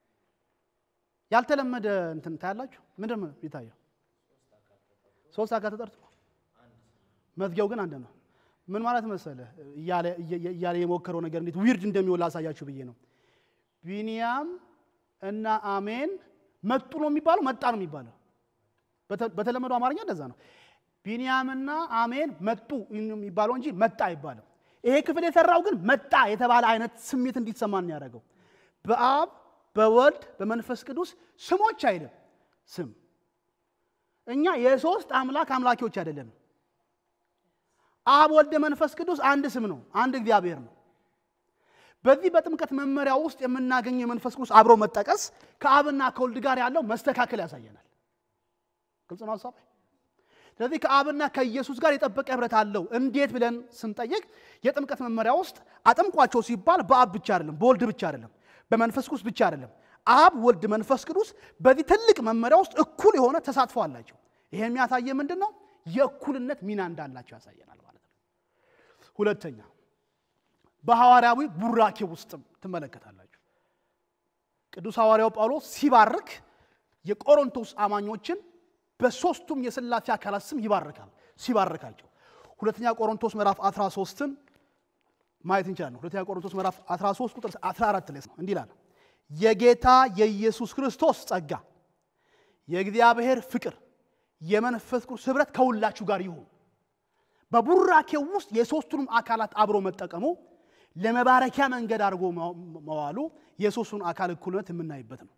ያልተለመደ እንትን ታያላችሁ። ምንድን ነው የሚታየው? ሶስት አካል ተጠርቶ መዝጊያው ግን አንድ ነው። ምን ማለት መሰለ እያለ የሞከረው ነገር እንዴት ዊርድ እንደሚሆን ላሳያችሁ ብዬ ነው። ቢንያም እና አሜን መጡ ነው የሚባለው፣ መጣ ነው የሚባለው በተለመደው አማርኛ እንደዛ ነው። ቢንያምና አሜን መጡ የሚባለው እንጂ መጣ አይባልም። ይሄ ክፍል የሰራው ግን መጣ የተባለ አይነት ስሜት እንዲሰማን ያደረገው በአብ በወልድ በመንፈስ ቅዱስ ስሞች አይልም። ስም እኛ የሶስት አምላክ አምላኪዎች አይደለንም። አብ ወልደ መንፈስ ቅዱስ አንድ ስም ነው፣ አንድ እግዚአብሔር ነው። በዚህ በጥምቀት መመሪያ ውስጥ የምናገኘው የመንፈስ ቅዱስ አብሮ መጠቀስ ከአብና ከወልድ ጋር ያለው መስተካከል ያሳየናል። ግልጽ ነው ሀሳብ። ስለዚህ ከአብና ከኢየሱስ ጋር የጠበቀ ህብረት አለው እንዴት ብለን ስንጠይቅ የጥምቀት መመሪያ ውስጥ አጥምቋቸው ሲባል በአብ ብቻ አይደለም፣ በወልድ ብቻ አይደለም፣ በመንፈስ ቅዱስ ብቻ አይደለም። አብ፣ ወልድ፣ መንፈስ ቅዱስ በዚህ ትልቅ መመሪያ ውስጥ እኩል የሆነ ተሳትፎ አላቸው። ይሄ የሚያሳየ ምንድን ነው? የእኩልነት ሚና እንዳላቸው ያሳየናል ማለት ነው። ሁለተኛ በሐዋርያዊ ቡራኬ ውስጥም ትመለከታላችሁ። ቅዱስ ሐዋርያው ጳውሎስ ሲባርክ የቆሮንቶስ አማኞችን በሦስቱም የሥላሴ አካላት ስም ይባርካል። ሲባርካቸው ሁለተኛ ቆሮንቶስ ምዕራፍ 13ን ማየት እንችላለን። ሁለተኛ ቆሮንቶስ ምዕራፍ 13 ቁጥር 14 ላይ ነው እንዲህ ይላል፣ የጌታ የኢየሱስ ክርስቶስ ጸጋ የእግዚአብሔር ፍቅር የመንፈስ ቅዱስ ኅብረት ከሁላችሁ ጋር ይሁን። በቡራኬው ውስጥ የሦስቱንም አካላት አብሮ መጠቀሙ ለመባረኪያ መንገድ አድርጎ መዋሉ የሦስቱን አካል እኩልነት የምናይበት ነው።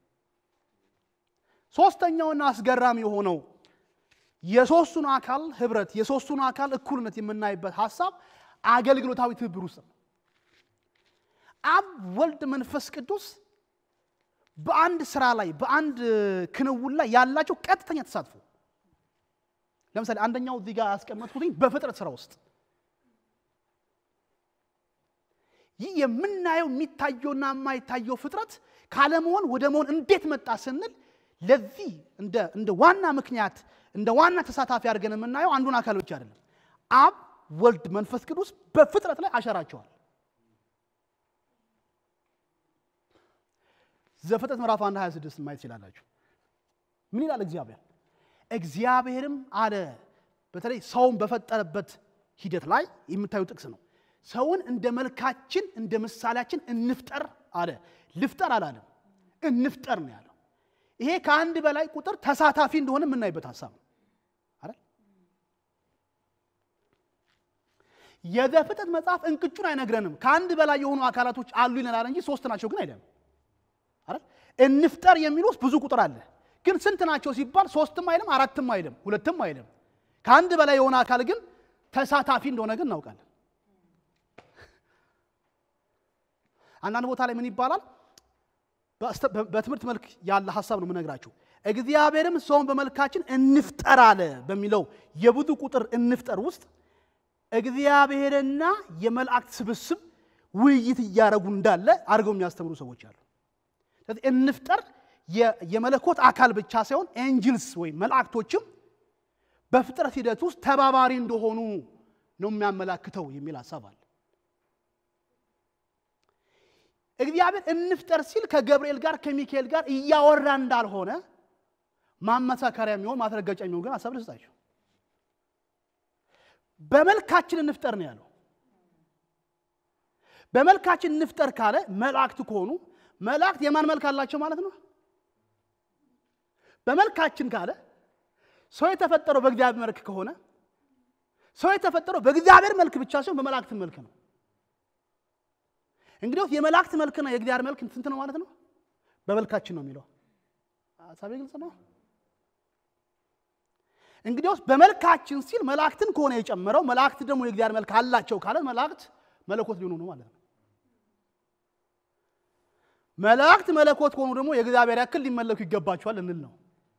ሦስተኛውና አስገራሚ የሆነው የሦስቱን አካል ኅብረት የሦስቱን አካል እኩልነት የምናይበት ሐሳብ አገልግሎታዊ ትብብር ውስጥ ነው። አብ፣ ወልድ፣ መንፈስ ቅዱስ በአንድ ስራ ላይ በአንድ ክንውን ላይ ያላቸው ቀጥተኛ ተሳትፎ ለምሳሌ አንደኛው እዚህ ጋር ያስቀመጥኩትኝ በፍጥረት ስራ ውስጥ ይህ የምናየው የሚታየውና የማይታየው ፍጥረት ካለመሆን ወደ መሆን እንዴት መጣ ስንል ለዚህ እንደ ዋና ምክንያት እንደ ዋና ተሳታፊ አድርገን የምናየው አንዱን አካል ብቻ አይደለም። አብ፣ ወልድ፣ መንፈስ ቅዱስ በፍጥረት ላይ አሸራቸዋል። ዘፍጥረት ምዕራፍ 1 26 ማየት ትችላላችሁ። ምን ይላል እግዚአብሔር? እግዚአብሔርም አለ። በተለይ ሰውን በፈጠረበት ሂደት ላይ የምታዩ ጥቅስ ነው። ሰውን እንደ መልካችን እንደ ምሳሌያችን እንፍጠር አለ። ልፍጠር አላለም፣ እንፍጠር ነው ያለው። ይሄ ከአንድ በላይ ቁጥር ተሳታፊ እንደሆነ የምናይበት ሀሳብ ነው አይደል? የዘፍጥረት መጽሐፍ እንቅጩን አይነግረንም። ከአንድ በላይ የሆኑ አካላቶች አሉ ይለናል እንጂ ሶስት ናቸው ግን አይደለም አይደል? እንፍጠር የሚል ውስጥ ብዙ ቁጥር አለ። ግን ስንት ናቸው ሲባል ሶስትም አይልም፣ አራትም አይልም፣ ሁለትም አይልም። ከአንድ በላይ የሆነ አካል ግን ተሳታፊ እንደሆነ ግን እናውቃለን። አንዳንድ ቦታ ላይ ምን ይባላል? በትምህርት መልክ ያለ ሀሳብ ነው የምነግራችሁ። እግዚአብሔርም ሰውን በመልካችን እንፍጠር አለ በሚለው የብዙ ቁጥር እንፍጠር ውስጥ እግዚአብሔርና የመላእክት ስብስብ ውይይት እያደረጉ እንዳለ አድርገው የሚያስተምሩ ሰዎች አሉ። ስለዚህ እንፍጠር የመለኮት አካል ብቻ ሳይሆን ኤንጅልስ ወይም መላእክቶችም በፍጥረት ሂደት ውስጥ ተባባሪ እንደሆኑ ነው የሚያመላክተው የሚል ሀሳብ አለ። እግዚአብሔር እንፍጠር ሲል ከገብርኤል ጋር ከሚካኤል ጋር እያወራ እንዳልሆነ ማመሳከሪያ የሚሆን ማስረገጫ የሚሆን ግን ሀሳብ ልስጣቸው። በመልካችን እንፍጠር ነው ያለው። በመልካችን እንፍጠር ካለ መላእክት ከሆኑ መላእክት የማን መልክ አላቸው ማለት ነው? በመልካችን ካለ ሰው የተፈጠረው በእግዚአብሔር መልክ ከሆነ ሰው የተፈጠረው በእግዚአብሔር መልክ ብቻ ሲሆን በመላእክት መልክ ነው። እንግዲህ የመላእክት መልክና የእግዚአብሔር መልክ ስንት ነው ማለት ነው? በመልካችን ነው የሚለው ሀሳቤ ግልጽ ነው። እንግዲያውስ በመልካችን ሲል መላእክትን ከሆነ የጨመረው መላእክት ደግሞ የእግዚአብሔር መልክ አላቸው ካለ መላእክት መለኮት ሊሆኑ ነው ማለት ነው። መላእክት መለኮት ከሆኑ ደግሞ የእግዚአብሔር ያክል ሊመለኩ ይገባቸዋል እንል ነው።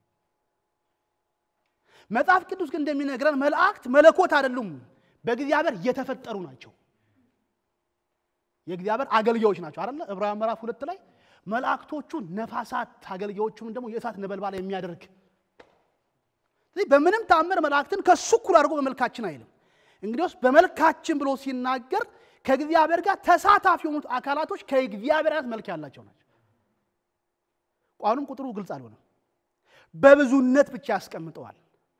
መጽሐፍ ቅዱስ ግን እንደሚነግረን መላእክት መለኮት አይደሉም፣ በእግዚአብሔር የተፈጠሩ ናቸው። የእግዚአብሔር አገልጋዮች ናቸው አይደለ? ዕብራውያን ምዕራፍ ሁለት ላይ መላእክቶቹ ነፋሳት አገልጋዮቹም ደግሞ የእሳት ነበልባል የሚያደርግ ስለዚህ በምንም ተአምር መላእክትን ከሱ እኩል አድርጎ በመልካችን አይልም። እንግዲህ በመልካችን ብሎ ሲናገር ከእግዚአብሔር ጋር ተሳታፊ የሆኑት አካላቶች ከእግዚአብሔር አይነት መልክ ያላቸው ናቸው። ቋኑም ቁጥሩ ግልጽ አልሆነም። በብዙነት ብቻ ያስቀምጠዋል።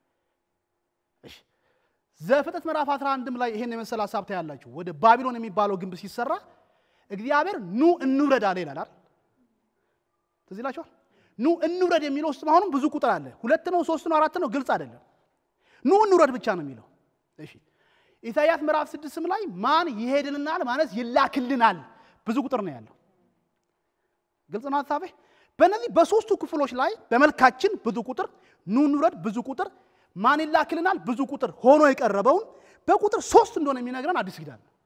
ዘፍጥረት ምዕራፍ 11ም ላይ ይሄን የመሰለ ሀሳብ ታያላችሁ። ወደ ባቢሎን የሚባለው ግንብ ሲሰራ እግዚአብሔር ኑ እንውረድ አለ ይላል። ትዝ ይላችኋል። ኑ እንውረድ የሚለው ውስጥ አሁንም ብዙ ቁጥር አለ። ሁለት ነው፣ ሶስት ነው፣ አራት ነው፣ ግልጽ አይደለም። ኑ እንውረድ ብቻ ነው የሚለው። እሺ ኢሳይያስ ምዕራፍ ስድስትም ላይ ማን ይሄድልናል ማለት ይላክልናል ብዙ ቁጥር ነው ያለው። ግልጽ ነው ሀሳቤ። በእነዚህ በሶስቱ ክፍሎች ላይ በመልካችን ብዙ ቁጥር፣ ኑ እንውረድ ብዙ ቁጥር፣ ማን ይላክልናል ብዙ ቁጥር ሆኖ የቀረበውን በቁጥር ሶስት እንደሆነ የሚነግረን አዲስ ኪዳን ነው።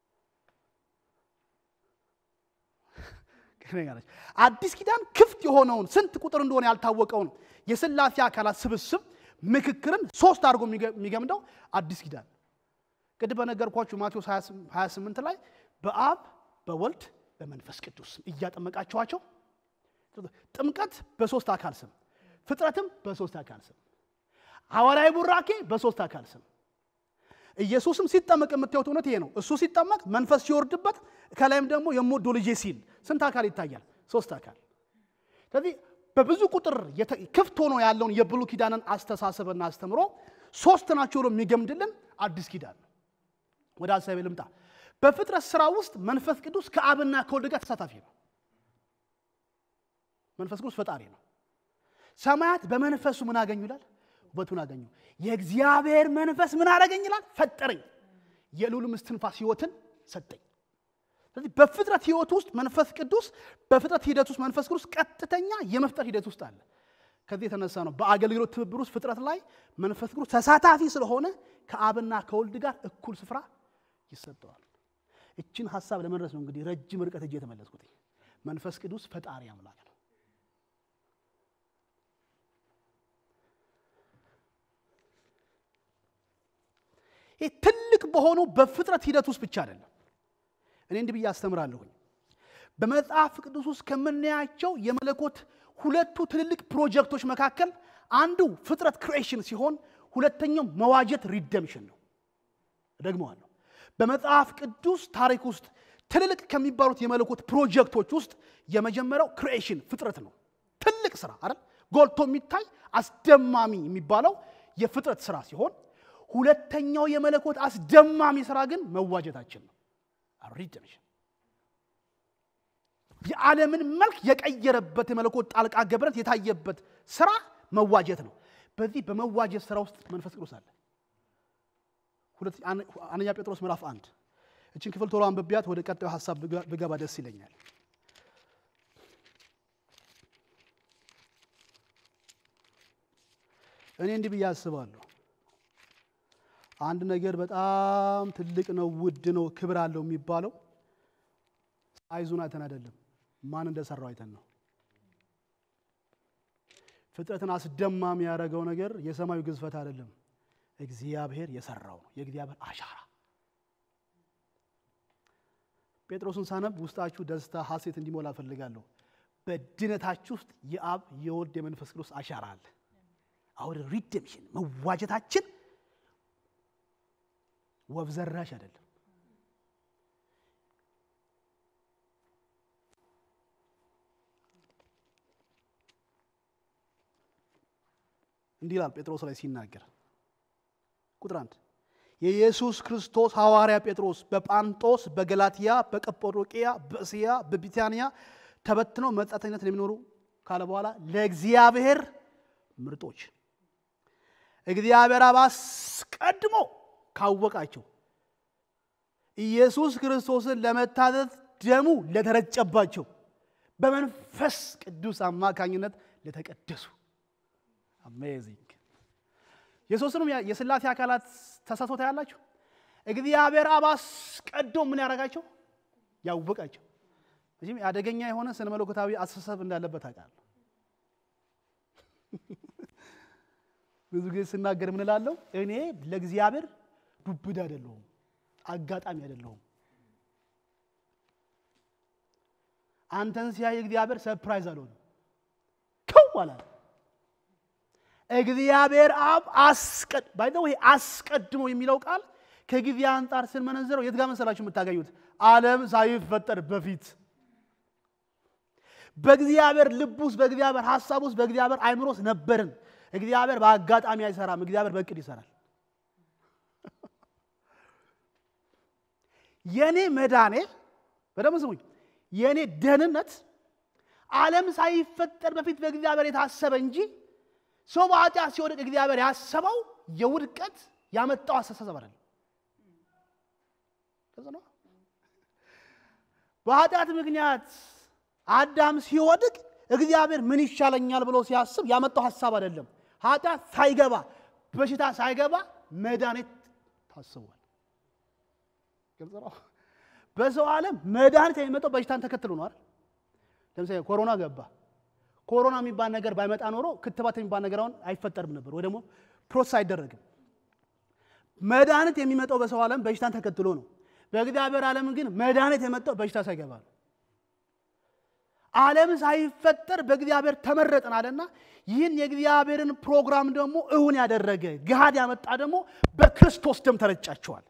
አዲስ ኪዳን ክፍት የሆነውን ስንት ቁጥር እንደሆነ ያልታወቀውን የሥላሴ አካላት ስብስብ ምክክርን ሶስት አድርጎ የሚገምደው አዲስ ኪዳን ቅድም በነገርኳችሁ ማቴዎስ 28 ላይ በአብ በወልድ በመንፈስ ቅዱስ ስም እያጠመቃችኋቸው ጥምቀት በሶስት አካል ስም ፍጥረትም በሶስት አካል ስም ሐዋርያዊ ቡራኬ በሶስት አካል ስም ኢየሱስም ሲጠመቅ የምታዩት እውነት ይሄ ነው። እሱ ሲጠመቅ መንፈስ ሲወርድበት ከላይም ደግሞ የምወደው ልጄ ሲል ስንት አካል ይታያል? ሶስት አካል። ስለዚህ በብዙ ቁጥር ክፍት ሆኖ ያለውን የብሉይ ኪዳንን አስተሳሰብና አስተምሮ ሶስት ናቸው ብሎ የሚገምድልን አዲስ ኪዳን ነው። ወደ ሀሳቤ ልምጣ። በፍጥረት ስራ ውስጥ መንፈስ ቅዱስ ከአብና ከወልድ ጋር ተሳታፊ ነው። መንፈስ ቅዱስ ፈጣሪ ነው። ሰማያት በመንፈሱ ምን አገኙ ይላል? ውበቱን አገኙ። የእግዚአብሔር መንፈስ ምን አደረገኝ ይላል? ፈጠረኝ። የልዑልም እስትንፋስ ሕይወትን ሰጠኝ። ስለዚህ በፍጥረት ሕይወት ውስጥ መንፈስ ቅዱስ በፍጥረት ሂደት ውስጥ መንፈስ ቅዱስ ቀጥተኛ የመፍጠር ሂደት ውስጥ አለ። ከዚህ የተነሳ ነው በአገልግሎት ትብብር ውስጥ ፍጥረት ላይ መንፈስ ቅዱስ ተሳታፊ ስለሆነ ከአብና ከወልድ ጋር እኩል ስፍራ ይሰጠዋል። እችን ሀሳብ ለመድረስ ነው እንግዲህ ረጅም ርቀት እጅ የተመለስኩት። መንፈስ ቅዱስ ፈጣሪ አምላክ ነው። ይህ ትልቅ በሆነው በፍጥረት ሂደት ውስጥ ብቻ አይደለም። እኔ እንዲህ ብዬ አስተምራለሁኝ። በመጽሐፍ ቅዱስ ውስጥ ከምናያቸው የመለኮት ሁለቱ ትልልቅ ፕሮጀክቶች መካከል አንዱ ፍጥረት ክሪኤሽን ሲሆን ሁለተኛው መዋጀት ሪደምሽን ነው። ደግመዋለሁ። በመጽሐፍ ቅዱስ ታሪክ ውስጥ ትልልቅ ከሚባሉት የመለኮት ፕሮጀክቶች ውስጥ የመጀመሪያው ክሪኤሽን ፍጥረት ነው። ትልቅ ስራ አይደል? ጎልቶ የሚታይ አስደማሚ የሚባለው የፍጥረት ስራ ሲሆን ሁለተኛው የመለኮት አስደማሚ ስራ ግን መዋጀታችን ነው። ሪደምሽን የዓለምን መልክ የቀየረበት የመለኮት ጣልቃ ገብረት የታየበት ስራ መዋጀት ነው። በዚህ በመዋጀት ስራ ውስጥ መንፈስ ቅዱስ አለ። አንደኛ ጴጥሮስ ምዕራፍ አንድ እችን ክፍል ቶሎ አንብቢያት ወደ ቀጣዩ ሀሳብ ብገባ ደስ ይለኛል። እኔ እንዲህ ብዬ አስባለሁ። አንድ ነገር በጣም ትልቅ ነው፣ ውድ ነው፣ ክብር አለው የሚባለው ሳይዙን አይተን አይደለም፣ ማን እንደሰራው አይተን ነው። ፍጥረትን አስደማሚ ያደረገው ነገር የሰማዩ ግዝፈት አይደለም፣ እግዚአብሔር የሰራው ነው፣ የእግዚአብሔር አሻራ። ጴጥሮስን ሳነብ ውስጣችሁ ደስታ፣ ሐሴት እንዲሞላ እፈልጋለሁ። በድነታችሁ ውስጥ የአብ የወልድ የመንፈስ ቅዱስ አሻራ አለ። አሁን ሪደምሽን መዋጀታችን ወፍ ዘራሽ አይደለም። እንዲህ ይላል ጴጥሮስ ላይ ሲናገር ቁጥር አንድ የኢየሱስ ክርስቶስ ሐዋርያ ጴጥሮስ በጳንጦስ፣ በገላትያ፣ በቀጶዶቅያ፣ በእስያ፣ በቢታንያ ተበትነው መጻተኝነት ለሚኖሩ ካለ በኋላ ለእግዚአብሔር ምርጦች እግዚአብሔር አብ አስቀድሞ ካወቃቸው ኢየሱስ ክርስቶስን ለመታዘዝ ደሙ ለተረጨባቸው በመንፈስ ቅዱስ አማካኝነት ለተቀደሱ አሜዚንግ የሶስትንም የሥላሴ አካላት ተሳስቶ ያላችሁ እግዚአብሔር አብ አስቀድሞ ምን ያደረጋቸው ያወቃቸው። እዚህም አደገኛ የሆነ ስነ መለኮታዊ አስተሳሰብ እንዳለበት አውቃለሁ። ብዙ ጊዜ ስናገር ምን እላለሁ? እኔ ለእግዚአብሔር ዱብዳ አይደለሁም፣ አጋጣሚ አይደለሁም። አንተን ሲያይ እግዚአብሔር ሰርፕራይዝ አልሆንም፣ ከው አላለ። እግዚአብሔር አብ አስቀድ ባይ ወይ አስቀድሞ የሚለው ቃል ከጊዜ አንጻር ስንመነዘረው የት ጋር መሰላችሁ የምታገኙት? ዓለም ሳይፈጠር በፊት በእግዚአብሔር ልብ ውስጥ በእግዚአብሔር ሀሳብ ውስጥ በእግዚአብሔር አይምሮ ውስጥ ነበርን። እግዚአብሔር በአጋጣሚ አይሰራም። እግዚአብሔር በእቅድ ይሰራል። የኔ መዳኔ በደንብ ስሙኝ፣ የኔ ደህንነት ዓለም ሳይፈጠር በፊት በእግዚአብሔር የታሰበ እንጂ ሰው በኃጢአት ሲወድቅ እግዚአብሔር ያሰበው የውድቀት ያመጣው አስተሳሰብ አይደለም። በኃጢአት ምክንያት አዳም ሲወድቅ እግዚአብሔር ምን ይሻለኛል ብሎ ሲያስብ ያመጣው ሀሳብ አይደለም። ኃጢአት ሳይገባ በሽታ ሳይገባ መድኃኒት ታስቧል። ግልጽ ነው። በሰው ዓለም መድኃኒት የሚመጣው በሽታን ተከትሎ ነው አይደል? ለምሳሌ ኮሮና ገባ። ኮሮና የሚባል ነገር ባይመጣ ኖሮ ክትባት የሚባል ነገር አሁን አይፈጠርም ነበር፣ ወይ ደግሞ ፕሮሰስ አይደረግም። መድኃኒት የሚመጣው በሰው ዓለም በሽታን ተከትሎ ነው። በእግዚአብሔር ዓለም ግን መድኃኒት የመጣው በሽታ ሳይገባ ነው። ዓለም ሳይፈጠር በእግዚአብሔር ተመረጥን አለና ይህን የእግዚአብሔርን ፕሮግራም ደግሞ እውን ያደረገ ገሃድ ያመጣ ደግሞ በክርስቶስ ደም ተረጫቸዋል።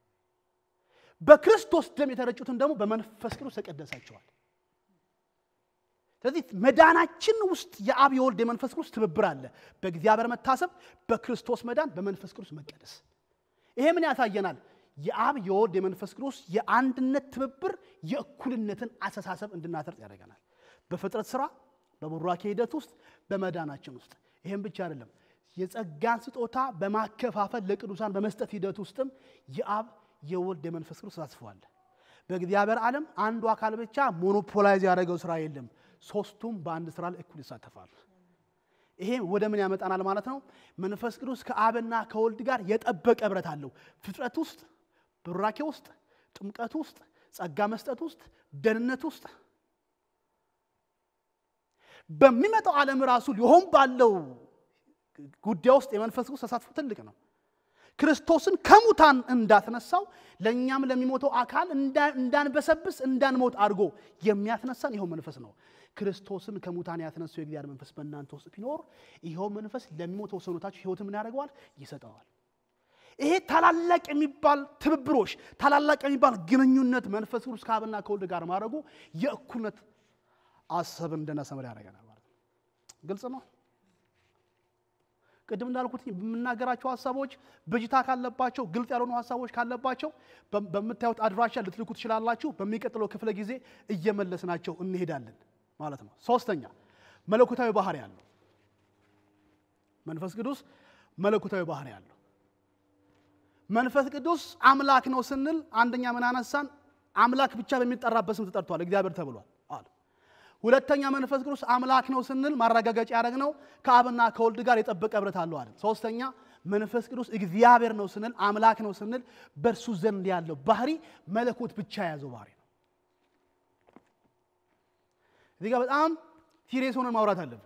በክርስቶስ ደም የተረጩትን ደግሞ በመንፈስ ቅዱስ ተቀደሳቸዋል። ስለዚህ መዳናችን ውስጥ የአብ የወልድ የመንፈስ ቅዱስ ትብብር አለ። በእግዚአብሔር መታሰብ፣ በክርስቶስ መዳን፣ በመንፈስ ቅዱስ መቀደስ። ይሄ ምን ያሳየናል? የአብ የወልድ የመንፈስ ቅዱስ የአንድነት ትብብር የእኩልነትን አስተሳሰብ እንድናተርጽ ያደርገናል። በፍጥረት ስራ፣ በቡራኬ ሂደት ውስጥ፣ በመዳናችን ውስጥ። ይህም ብቻ አይደለም፣ የጸጋን ስጦታ በማከፋፈል ለቅዱሳን በመስጠት ሂደት ውስጥም የአብ የወልድ የመንፈስ ቅዱስ ተሳትፏል። በእግዚአብሔር ዓለም አንዱ አካል ብቻ ሞኖፖላይዝ ያደረገው ስራ የለም። ሶስቱም በአንድ ስራ ላይ እኩል ይሳተፋሉ። ይሄ ወደ ምን ያመጣናል ማለት ነው? መንፈስ ቅዱስ ከአብና ከወልድ ጋር የጠበቀ ህብረት አለው። ፍጥረት ውስጥ፣ ብራኬ ውስጥ፣ ጥምቀት ውስጥ፣ ጸጋ መስጠት ውስጥ፣ ደህንነት ውስጥ በሚመጣው ዓለም ራሱ ሊሆን ባለው ጉዳይ ውስጥ የመንፈስ ቅዱስ ተሳትፎ ትልቅ ነው። ክርስቶስን ከሙታን እንዳትነሳው ለእኛም ለሚሞተው አካል እንዳንበሰብስ እንዳንሞት አድርጎ የሚያስነሳን ይኸው መንፈስ ነው። ክርስቶስን ከሙታን ያስነሳው የእግዚአብሔር መንፈስ በእናንተ ውስጥ ቢኖር ይኸው መንፈስ ለሚሞተው ሰውነታችሁ ሕይወት ምን ያደርገዋል? ይሰጠዋል። ይሄ ታላላቅ የሚባል ትብብሮች፣ ታላላቅ የሚባል ግንኙነት መንፈስ ቅዱስ ከአብና ከወልድ ጋር ማድረጉ የእኩልነት አሰብን እንድናሰምር ያደርገናል ማለት ነው። ግልጽ ነው። ቅድም እንዳልኩት በምናገራቸው ሀሳቦች ብጅታ ካለባቸው ግልጽ ያልሆኑ ሀሳቦች ካለባቸው በምታዩት አድራሻ ልትልኩ ትችላላችሁ። በሚቀጥለው ክፍለ ጊዜ እየመለስናቸው እንሄዳለን ማለት ነው። ሶስተኛ መለኮታዊ ባህሪ ያለው መንፈስ ቅዱስ መለኮታዊ ባህሪ ያለው መንፈስ ቅዱስ አምላክ ነው ስንል አንደኛ ምን አነሳን? አምላክ ብቻ በሚጠራበት ስም ተጠርቷል፣ እግዚአብሔር ተብሏል አለ። ሁለተኛ መንፈስ ቅዱስ አምላክ ነው ስንል ማረጋገጫ ያደረግነው ከአብና ከወልድ ጋር የጠበቀ ህብረት አለው አለ። ሶስተኛ መንፈስ ቅዱስ እግዚአብሔር ነው ስንል አምላክ ነው ስንል በእርሱ ዘንድ ያለው ባህሪ መለኮት ብቻ የያዘው ባህሪ ነው። እዚህ ጋር በጣም ሲሪየስ ሆነን ማውራት አለብን።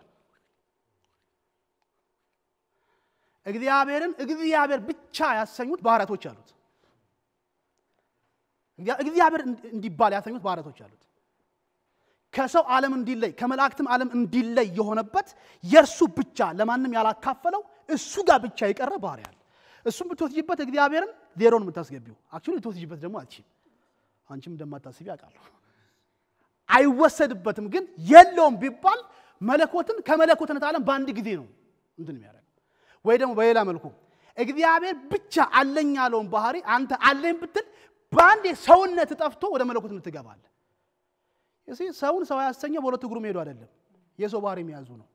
እግዚአብሔርን እግዚአብሔር ብቻ ያሰኙት ባህሪያቶች አሉት። እግዚአብሔር እንዲባል ያሰኙት ባህሪያቶች አሉት። ከሰው ዓለም እንዲለይ ከመላእክትም ዓለም እንዲለይ የሆነበት የእርሱ ብቻ ለማንም ያላካፈለው እሱ ጋር ብቻ የቀረ ባህሪ አለ። እሱም ብትወስጂበት እግዚአብሔርን ዜሮን የምታስገቢው አክቹዋሊ ብትወስጂበት ደግሞ አትችይም። አንቺም እንደማታስቢ አውቃለሁ። አይወሰድበትም፣ ግን የለውም ቢባል መለኮትን ከመለኮትነት ዓለም በአንድ ጊዜ ነው እንትን የሚያደርግ ወይ ደግሞ በሌላ መልኩ እግዚአብሔር ብቻ አለኝ ያለውን ባህሪ አንተ አለኝ ብትል በአንድ ሰውነት ጠፍቶ ወደ መለኮትነት ትገባለህ። እዚህ ሰውን ሰው ያሰኘው በሁለት እግሩ መሄዱ አይደለም፣ የሰው ባህሪ የሚያዙ ነው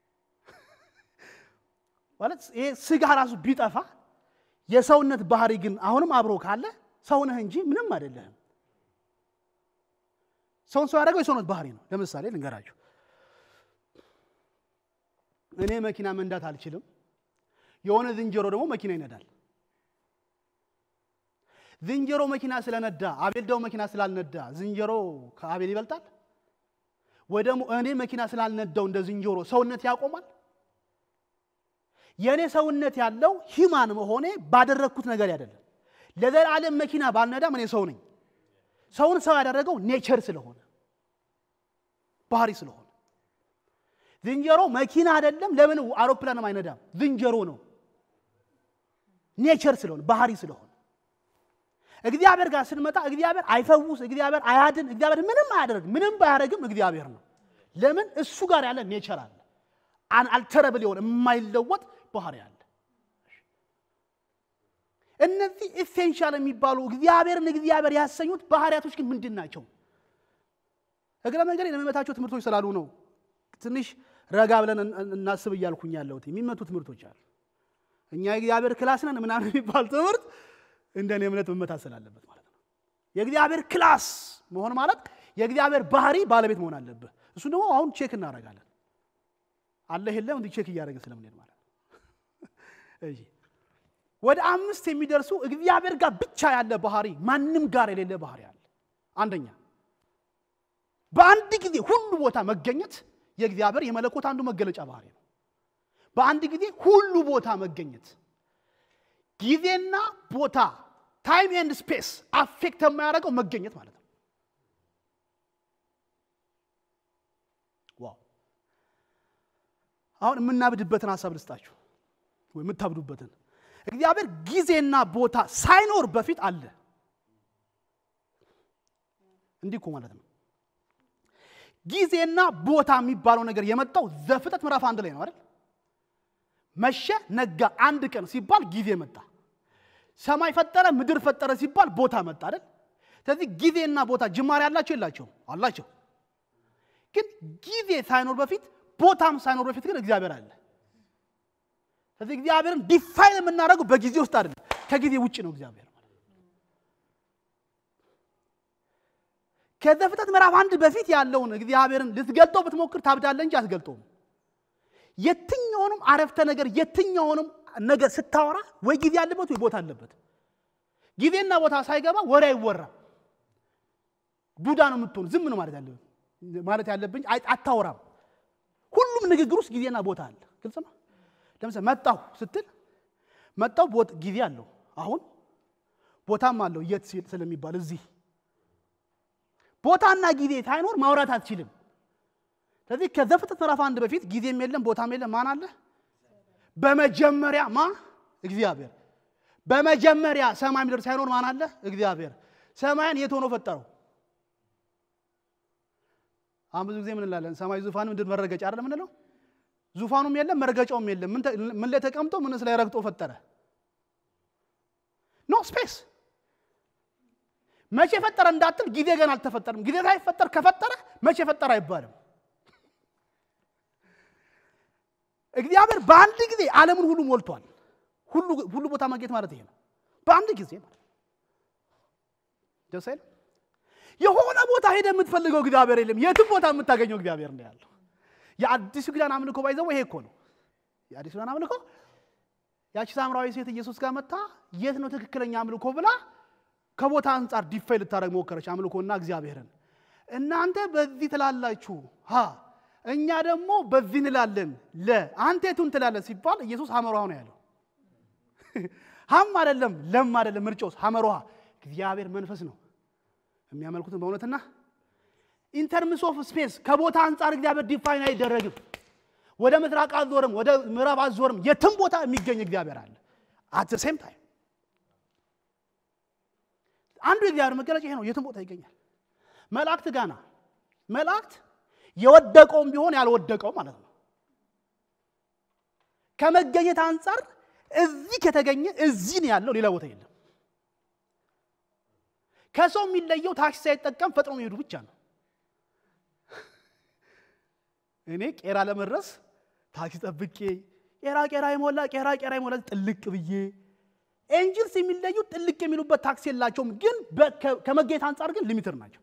ማለት ይሄ ስጋ ራሱ ቢጠፋ የሰውነት ባህሪ ግን አሁንም አብሮ ካለ ሰው ነህ እንጂ ምንም አይደለህም። ሰውን ሰው ያደረገው የሰውነት ባህሪ ነው። ለምሳሌ ልንገራችሁ፣ እኔ መኪና መንዳት አልችልም። የሆነ ዝንጀሮ ደግሞ መኪና ይነዳል። ዝንጀሮ መኪና ስለነዳ አቤል ደግሞ መኪና ስላልነዳ ዝንጀሮ ከአቤል ይበልጣል? ወይ ደግሞ እኔ መኪና ስላልነዳው እንደ ዝንጀሮ ሰውነት ያቆማል? የእኔ ሰውነት ያለው ሂማን መሆኔ ባደረግኩት ነገር አይደለም። ለዘላለም መኪና ባልነዳም እኔ ሰው ነኝ። ሰውን ሰው ያደረገው ኔቸር ስለሆነ ባህሪ ስለሆነ ዝንጀሮ መኪና አይደለም። ለምን አውሮፕላንም አይነዳም? ዝንጀሮ ነው። ኔቸር ስለሆነ ባህሪ ስለሆነ እግዚአብሔር ጋር ስንመጣ እግዚአብሔር አይፈውስ፣ እግዚአብሔር አያድን፣ እግዚአብሔር ምንም አያደርግ። ምንም ባያደርግም እግዚአብሔር ነው። ለምን እሱ ጋር ያለ ኔቸር አለ። አልተረብል የሆነ የማይለወጥ ባህሪ አለ። እነዚህ ኢሴንሻል የሚባሉ እግዚአብሔርን እግዚአብሔር ያሰኙት ባህሪያቶች ግን ምንድን ናቸው? እግረ መንገድ ለሚመታቸው ትምህርቶች ስላሉ ነው ትንሽ ረጋ ብለን እናስብ እያልኩኝ ያለሁት። የሚመቱ ትምህርቶች አሉ። እኛ የእግዚአብሔር ክላስ ነን ምናምን የሚባል ትምህርት እንደ እኔ እምነት መመታት ስላለበት ማለት ነው። የእግዚአብሔር ክላስ መሆን ማለት የእግዚአብሔር ባህሪ ባለቤት መሆን አለብህ። እሱ ደግሞ አሁን ቼክ እናደርጋለን። አለ የለም እንዲህ ቼክ እያደረግን ስለምንሄድ ማለት ነው። እሺ ወደ አምስት የሚደርሱ እግዚአብሔር ጋር ብቻ ያለ ባህሪ፣ ማንም ጋር የሌለ ባህሪ አለ። አንደኛ በአንድ ጊዜ ሁሉ ቦታ መገኘት የእግዚአብሔር የመለኮት አንዱ መገለጫ ባህሪ ነው። በአንድ ጊዜ ሁሉ ቦታ መገኘት ጊዜና ቦታ ታይም ኤንድ ስፔስ አፌክት የማያደርገው መገኘት ማለት ነው። ዋው! አሁን የምናብድበትን ሀሳብ ልስጣችሁ፣ ወይ የምታብዱበትን። እግዚአብሔር ጊዜና ቦታ ሳይኖር በፊት አለ። እንዲህ እኮ ማለት ነው። ጊዜና ቦታ የሚባለው ነገር የመጣው ዘፍጥረት ምዕራፍ አንድ ላይ ነው አይደል? መሸ፣ ነጋ፣ አንድ ቀን ሲባል ጊዜ መጣ። ሰማይ ፈጠረ፣ ምድር ፈጠረ ሲባል ቦታ መጣ አይደል? ስለዚህ ጊዜና ቦታ ጅማሬ አላቸው የላቸውም? አላቸው። ግን ጊዜ ሳይኖር በፊት ቦታም ሳይኖር በፊት ግን እግዚአብሔር አለ። ስለዚህ እግዚአብሔርን ዲፋይን የምናደርገው በጊዜ ውስጥ አይደለም፣ ከጊዜ ውጭ ነው እግዚአብሔር ከዘፍጥረት ምዕራፍ አንድ በፊት ያለውን እግዚአብሔርን ልትገልጠው ብትሞክር ታብዳለህ እንጂ አትገልጠውም። የትኛውንም አረፍተ ነገር የትኛውንም ነገር ስታወራ ወይ ጊዜ አለበት ወይ ቦታ አለበት። ጊዜና ቦታ ሳይገባ ወሬ አይወራም። ዱዳ ነው የምትሆን። ዝም ነው ማለት ያለብን ማለት ያለብኝ አታወራም። ሁሉም ንግግር ውስጥ ጊዜና ቦታ አለ። ግልጽ ነው። ለምሳሌ መጣሁ ስትል መጣሁ ጊዜ አለው። አሁን ቦታም አለው የት ስለሚባል እዚህ ቦታና ጊዜ ሳይኖር ማውራት አትችልም። ስለዚህ ከዘፍጥረት ምዕራፍ አንድ በፊት ጊዜም የለም ቦታም የለም። ማን አለ? በመጀመሪያ ማ እግዚአብሔር። በመጀመሪያ ሰማይ ምድር ሳይኖር ማን አለ? እግዚአብሔር። ሰማይን የት ሆኖ ፈጠረው? አሁን ብዙ ጊዜ ምን እንላለን? ሰማይ ዙፋን፣ ምድር መረገጫ አይደል የምንለው? ዙፋኑም የለም መረገጫውም የለም። ምን ላይ ተቀምጦ ምንስ ላይ ረግጦ ፈጠረ? ኖ ስፔስ መቼ ፈጠረ እንዳትል ጊዜ ገና አልተፈጠረም። ጊዜ ሳይፈጠር ከፈጠረ መቼ ፈጠረ አይባልም። እግዚአብሔር በአንድ ጊዜ ዓለምን ሁሉ ሞልቷል። ሁሉ ቦታ ማግኘት ማለት ይሄ ነው። በአንድ ጊዜ ማለት ደስ አይልም? የሆነ ቦታ ሄደ የምትፈልገው እግዚአብሔር የለም። የትም ቦታ የምታገኘው እግዚአብሔር ነው ያለው። የአዲሱ ኪዳን አምልኮ ባይዘው ይሄ እኮ ነው። የአዲሱ ኪዳን አምልኮ ያቺ ሳምራዊ ሴት ኢየሱስ ጋር መታ የት ነው ትክክለኛ አምልኮ ብላ ከቦታ አንጻር ዲፋይ ልታደረግ ሞከረች። አምልኮና እግዚአብሔርን እናንተ በዚህ ትላላችሁ ሀ እኛ ደግሞ በዚህ እንላለን ለ አንተ የቱን ትላለን ሲባል ኢየሱስ ሐመሯ ነው ያለው። ሀም አይደለም ለም አይደለም ምርጫውስ ሐመሯ እግዚአብሔር መንፈስ ነው። የሚያመልኩትን በእውነትና ኢንተርምስ ኦፍ ስፔስ ከቦታ አንጻር እግዚአብሔር ዲፋይን አይደረግም። ወደ ምስራቅ አዞርም ወደ ምዕራብ አዞርም የትም ቦታ የሚገኝ እግዚአብሔር አለ አት ሴም ታይም አንዱ የእግዚአብሔር መገለጫ ይሄ ነው። የትም ቦታ ይገኛል። መላእክት ጋና መላእክት የወደቀውም ቢሆን ያልወደቀው ማለት ነው። ከመገኘት አንጻር እዚህ ከተገኘ እዚህ ነው ያለው፣ ሌላ ቦታ የለም። ከሰው የሚለየው ታክሲ ሳይጠቀም ፈጥኖ መሄዱ ብቻ ነው። እኔ ቄራ ለመድረስ ታክሲ ጠብቄ ቄራ ቄራ ይሞላ ቄራ ቄራ ይሞላ ጥልቅ ብዬ ኤንጅልስ የሚለዩ ጥልቅ የሚሉበት ታክሲ የላቸውም፣ ግን ከመገኘት አንጻር ግን ሊሚትር ናቸው።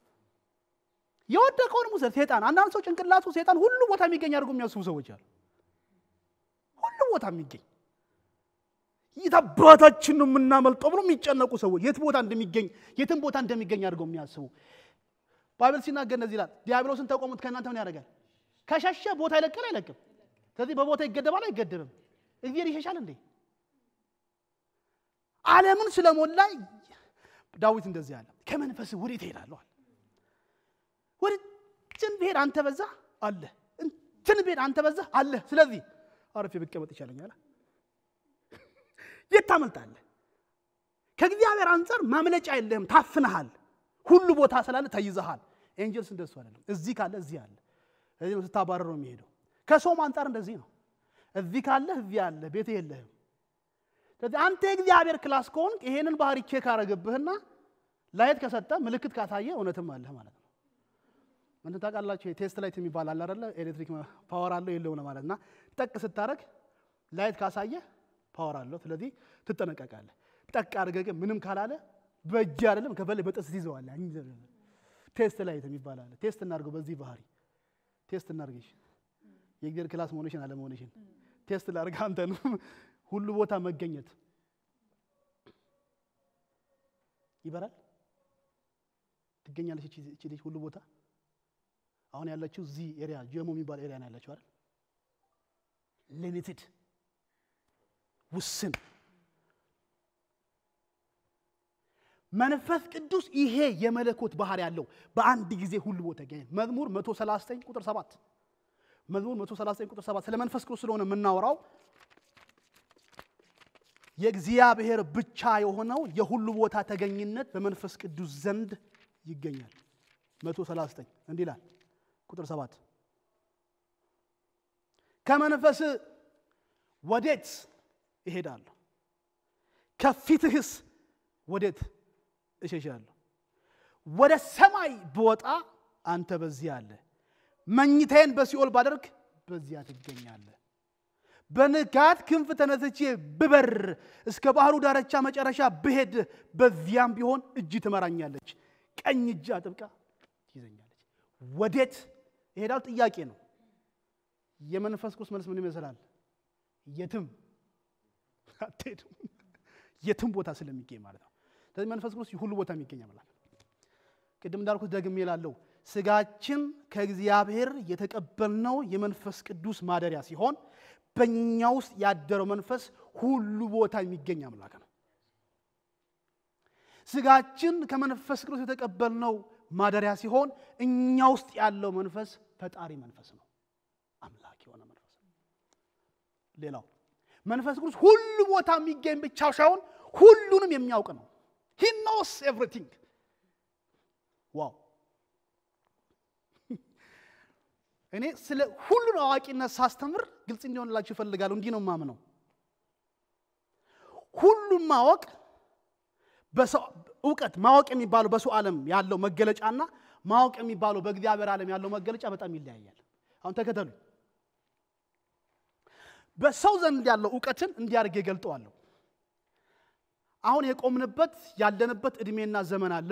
የወደቀውን ሙሰር ሴጣን አንዳንድ ሰው ጭንቅላቱ ሴጣን ሁሉ ቦታ የሚገኝ አድርጎ የሚያስቡ ሰዎች አሉ። ሁሉ ቦታ የሚገኝ የት አባታችን ነው የምናመልጠው ብሎ የሚጨነቁ ሰዎች የት ቦታ እንደሚገኝ የትም ቦታ እንደሚገኝ አድርገው የሚያስቡ ባይብል ሲናገር እንደዚህ ይላል፣ ዲያብሎስን ተቆሙት ከእናንተ ምን ያደርጋል? ከሸሸ ቦታ ይለቃል አይለቅም? ስለዚህ በቦታ ይገደባል አይገደብም? እግዚአብሔር ይሸሻል እንዴ? ዓለምን ስለሞላ ዳዊት እንደዚህ አለ፣ ከመንፈስ ወዴት እሄዳለሁ? ወደ እንትን ብሄድ አንተ በዛ አለ፣ እንትን ብሄድ አንተ በዛ አለ። ስለዚህ አረፌ ብቀመጥ ይቻለኛል። የት ታመልጣለህ? ከእግዚአብሔር አንጻር ማምለጫ የለህም፣ ታፍነሃል። ሁሉ ቦታ ስላለ ተይዘሃል። ኤንጀልስ እንደሱ አይደለም። እዚህ ካለ እዚህ አለ። እዚህ ነው ስታባረር ነው የሚሄደው። ከሰውም አንጻር እንደዚህ ነው። እዚህ ካለ እዚህ አለ፣ ቤት የለህም። ስለዚህ አንተ የእግዚአብሔር ክላስ ከሆንክ ይሄንን ባህሪ ቼክ አረገብህና ላይት ከሰጠ ምልክት ካሳየ እውነትም አለህ ማለት ነው። ምን ታውቃላችሁ? የቴስት ላይት የሚባል አለ አይደለ? ኤሌክትሪክ ፓወር አለው የለውም ማለት እና ጠቅ ስታረግ ላይት ካሳየ ፓወር አለው። ስለዚህ ትጠነቀቃለህ። ጠቅ አድርገህ ግን ምንም ካላለ በእጅ አይደለም ከፈለ በጥስ ይዘዋለህ። ቴስት ላይት የሚባል አለ። ቴስት እናድርገው በዚህ ባህሪ ቴስት እናድርግሽ የእግዚአብሔር ክላስ መሆንሽን አለመሆንሽን ቴስት ላድርግ አንተን ሁሉ ቦታ መገኘት ይበራል ትገኛለች እቺ እቺ ልጅ ሁሉ ቦታ አሁን ያለችው እዚህ ኤሪያ ጀሞ የሚባል ኤሪያ ነው ያለችው አይደል ሊሚትድ ውስን መንፈስ ቅዱስ ይሄ የመለኮት ባህር ያለው በአንድ ጊዜ ሁሉ ቦታ ይገኛል መዝሙር 139 ቁጥር 7 መዝሙር 139 ቁጥር 7 ስለ መንፈስ ቅዱስ ስለሆነ የምናወራው የእግዚአብሔር ብቻ የሆነው የሁሉ ቦታ ተገኝነት በመንፈስ ቅዱስ ዘንድ ይገኛል 139 እንዲህ ይላል ቁጥር 7 ከመንፈስ ወዴት እሄዳለሁ ከፊትህስ ወዴት እሸሻለሁ ወደ ሰማይ ብወጣ አንተ በዚያ አለ መኝታዬን በሲኦል ባደርግ በዚያ ትገኛለህ በንጋት ክንፍ ተነስቼ ብበር እስከ ባህሩ ዳርቻ መጨረሻ ብሄድ በዚያም ቢሆን እጅ ትመራኛለች ቀኝ እጅ አጥብቃ ትይዘኛለች ወዴት ይሄዳል ጥያቄ ነው የመንፈስ ቅዱስ መልስ ምን ይመስላል የትም አትሄድም የትም ቦታ ስለሚገኝ ማለት ነው ስለዚህ መንፈስ ቅዱስ ሁሉ ቦታ የሚገኝ አምላክ ቅድም እንዳልኩት ደግሜ ላለው ስጋችን ከእግዚአብሔር የተቀበልነው የመንፈስ ቅዱስ ማደሪያ ሲሆን በእኛ ውስጥ ያደረው መንፈስ ሁሉ ቦታ የሚገኝ አምላክ ነው ስጋችን ከመንፈስ ቅዱስ የተቀበልነው ማደሪያ ሲሆን እኛ ውስጥ ያለው መንፈስ ፈጣሪ መንፈስ ነው አምላክ የሆነ መንፈስ ነው ሌላው መንፈስ ቅዱስ ሁሉ ቦታ የሚገኝ ብቻ ሳይሆን ሁሉንም የሚያውቅ ነው ሂ ኖስ ኤቭሪቲንግ ዋው እኔ ስለ ሁሉን አዋቂነት ሳስተምር ግልጽ እንዲሆንላችሁ ይፈልጋለሁ እንዲህ ነው ማምነው ሁሉም ማወቅ እውቀት ማወቅ የሚባለው በሰው ዓለም ያለው መገለጫና ማወቅ የሚባለው በእግዚአብሔር ዓለም ያለው መገለጫ በጣም ይለያያል አሁን ተከተሉ በሰው ዘንድ ያለው እውቀትን እንዲያርግ ገልጠዋለሁ አሁን የቆምንበት ያለንበት እድሜና ዘመን አለ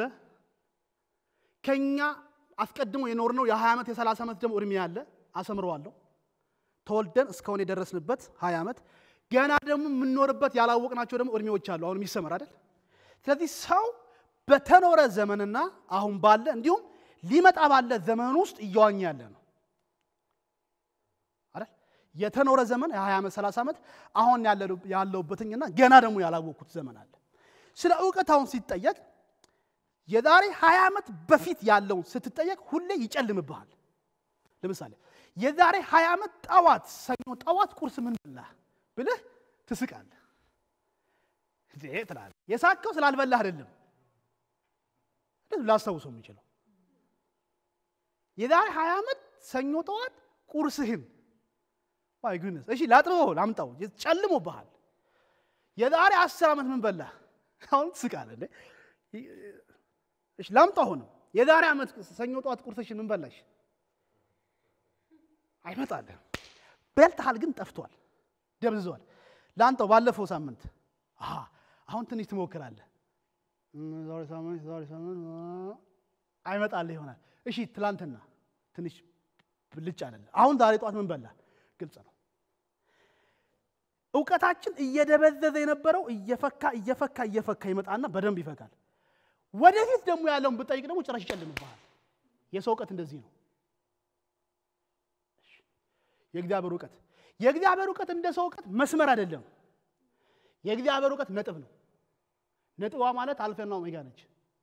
ከኛ አስቀድሞ የኖርነው የ20 ዓመት የ30 ዓመት ደግሞ እድሜ አለ አሰምረዋለሁ ተወልደን እስካሁን የደረስንበት 20 ዓመት ገና ደግሞ የምንኖርበት ያላወቅናቸው ደግሞ እድሜዎች አሉ አሁን የሚሰመር አይደል ስለዚህ ሰው በተኖረ ዘመንና አሁን ባለ እንዲሁም ሊመጣ ባለ ዘመን ውስጥ እየዋኘ ያለ ነው አይደል የተኖረ ዘመን የ20 ዓመት 30 ዓመት አሁን ያለውበትኝና ገና ደግሞ ያላወቅኩት ዘመን አለ ስለ እውቀት አሁን ሲጠየቅ የዛሬ 20 ዓመት በፊት ያለውን ስትጠየቅ ሁሌ ይጨልምብሃል ለምሳሌ የዛሬ 20 ዓመት ጠዋት ሰኞ ጠዋት ቁርስ ምን በላህ ብልህ ትስቃለህ ትላለህ የሳቀው ስላልበላህ አይደለም ላስታውሰው የሚችለው የዛሬ 20 ዓመት ሰኞ ጠዋት ቁርስህን ማይ ጉድነስ እሺ ላጥበው ላምጣው ጨልሞብሃል የዛሬ 10 ዓመት ምን በላህ አሁን ትስቃለህ እሺ ላምጣ ሆነ የዛሬ ዓመት ሰኞ ጠዋት ቁርስሽን ምን በላሽ አይመጣልህ በልተሃል ግን ጠፍቷል ደብዝዟል ለአንተው ባለፈው ሳምንት አሁን ትንሽ ትሞክራለህ ዛሬ ሳምንት ዛሬ ሳምንት አይመጣልህ ይሆናል እሺ ትላንትና ትንሽ ብልጭ አለለ አሁን ዛሬ ጠዋት ምን በላ ግልጽ ነው እውቀታችን እየደበዘዘ የነበረው እየፈካ እየፈካ እየፈካ ይመጣና በደንብ ይፈካል ወደፊት ደግሞ ያለውን ብጠይቅ ደግሞ ጭራሽ ይጨልምብሃል የሰው እውቀት እንደዚህ ነው የእግዚአብሔር እውቀት የእግዚአብሔር እውቀት እንደ ሰው እውቀት መስመር አይደለም የእግዚአብሔር እውቀት ነጥብ ነው ነጥቧ ማለት አልፈና ኦሜጋ ነች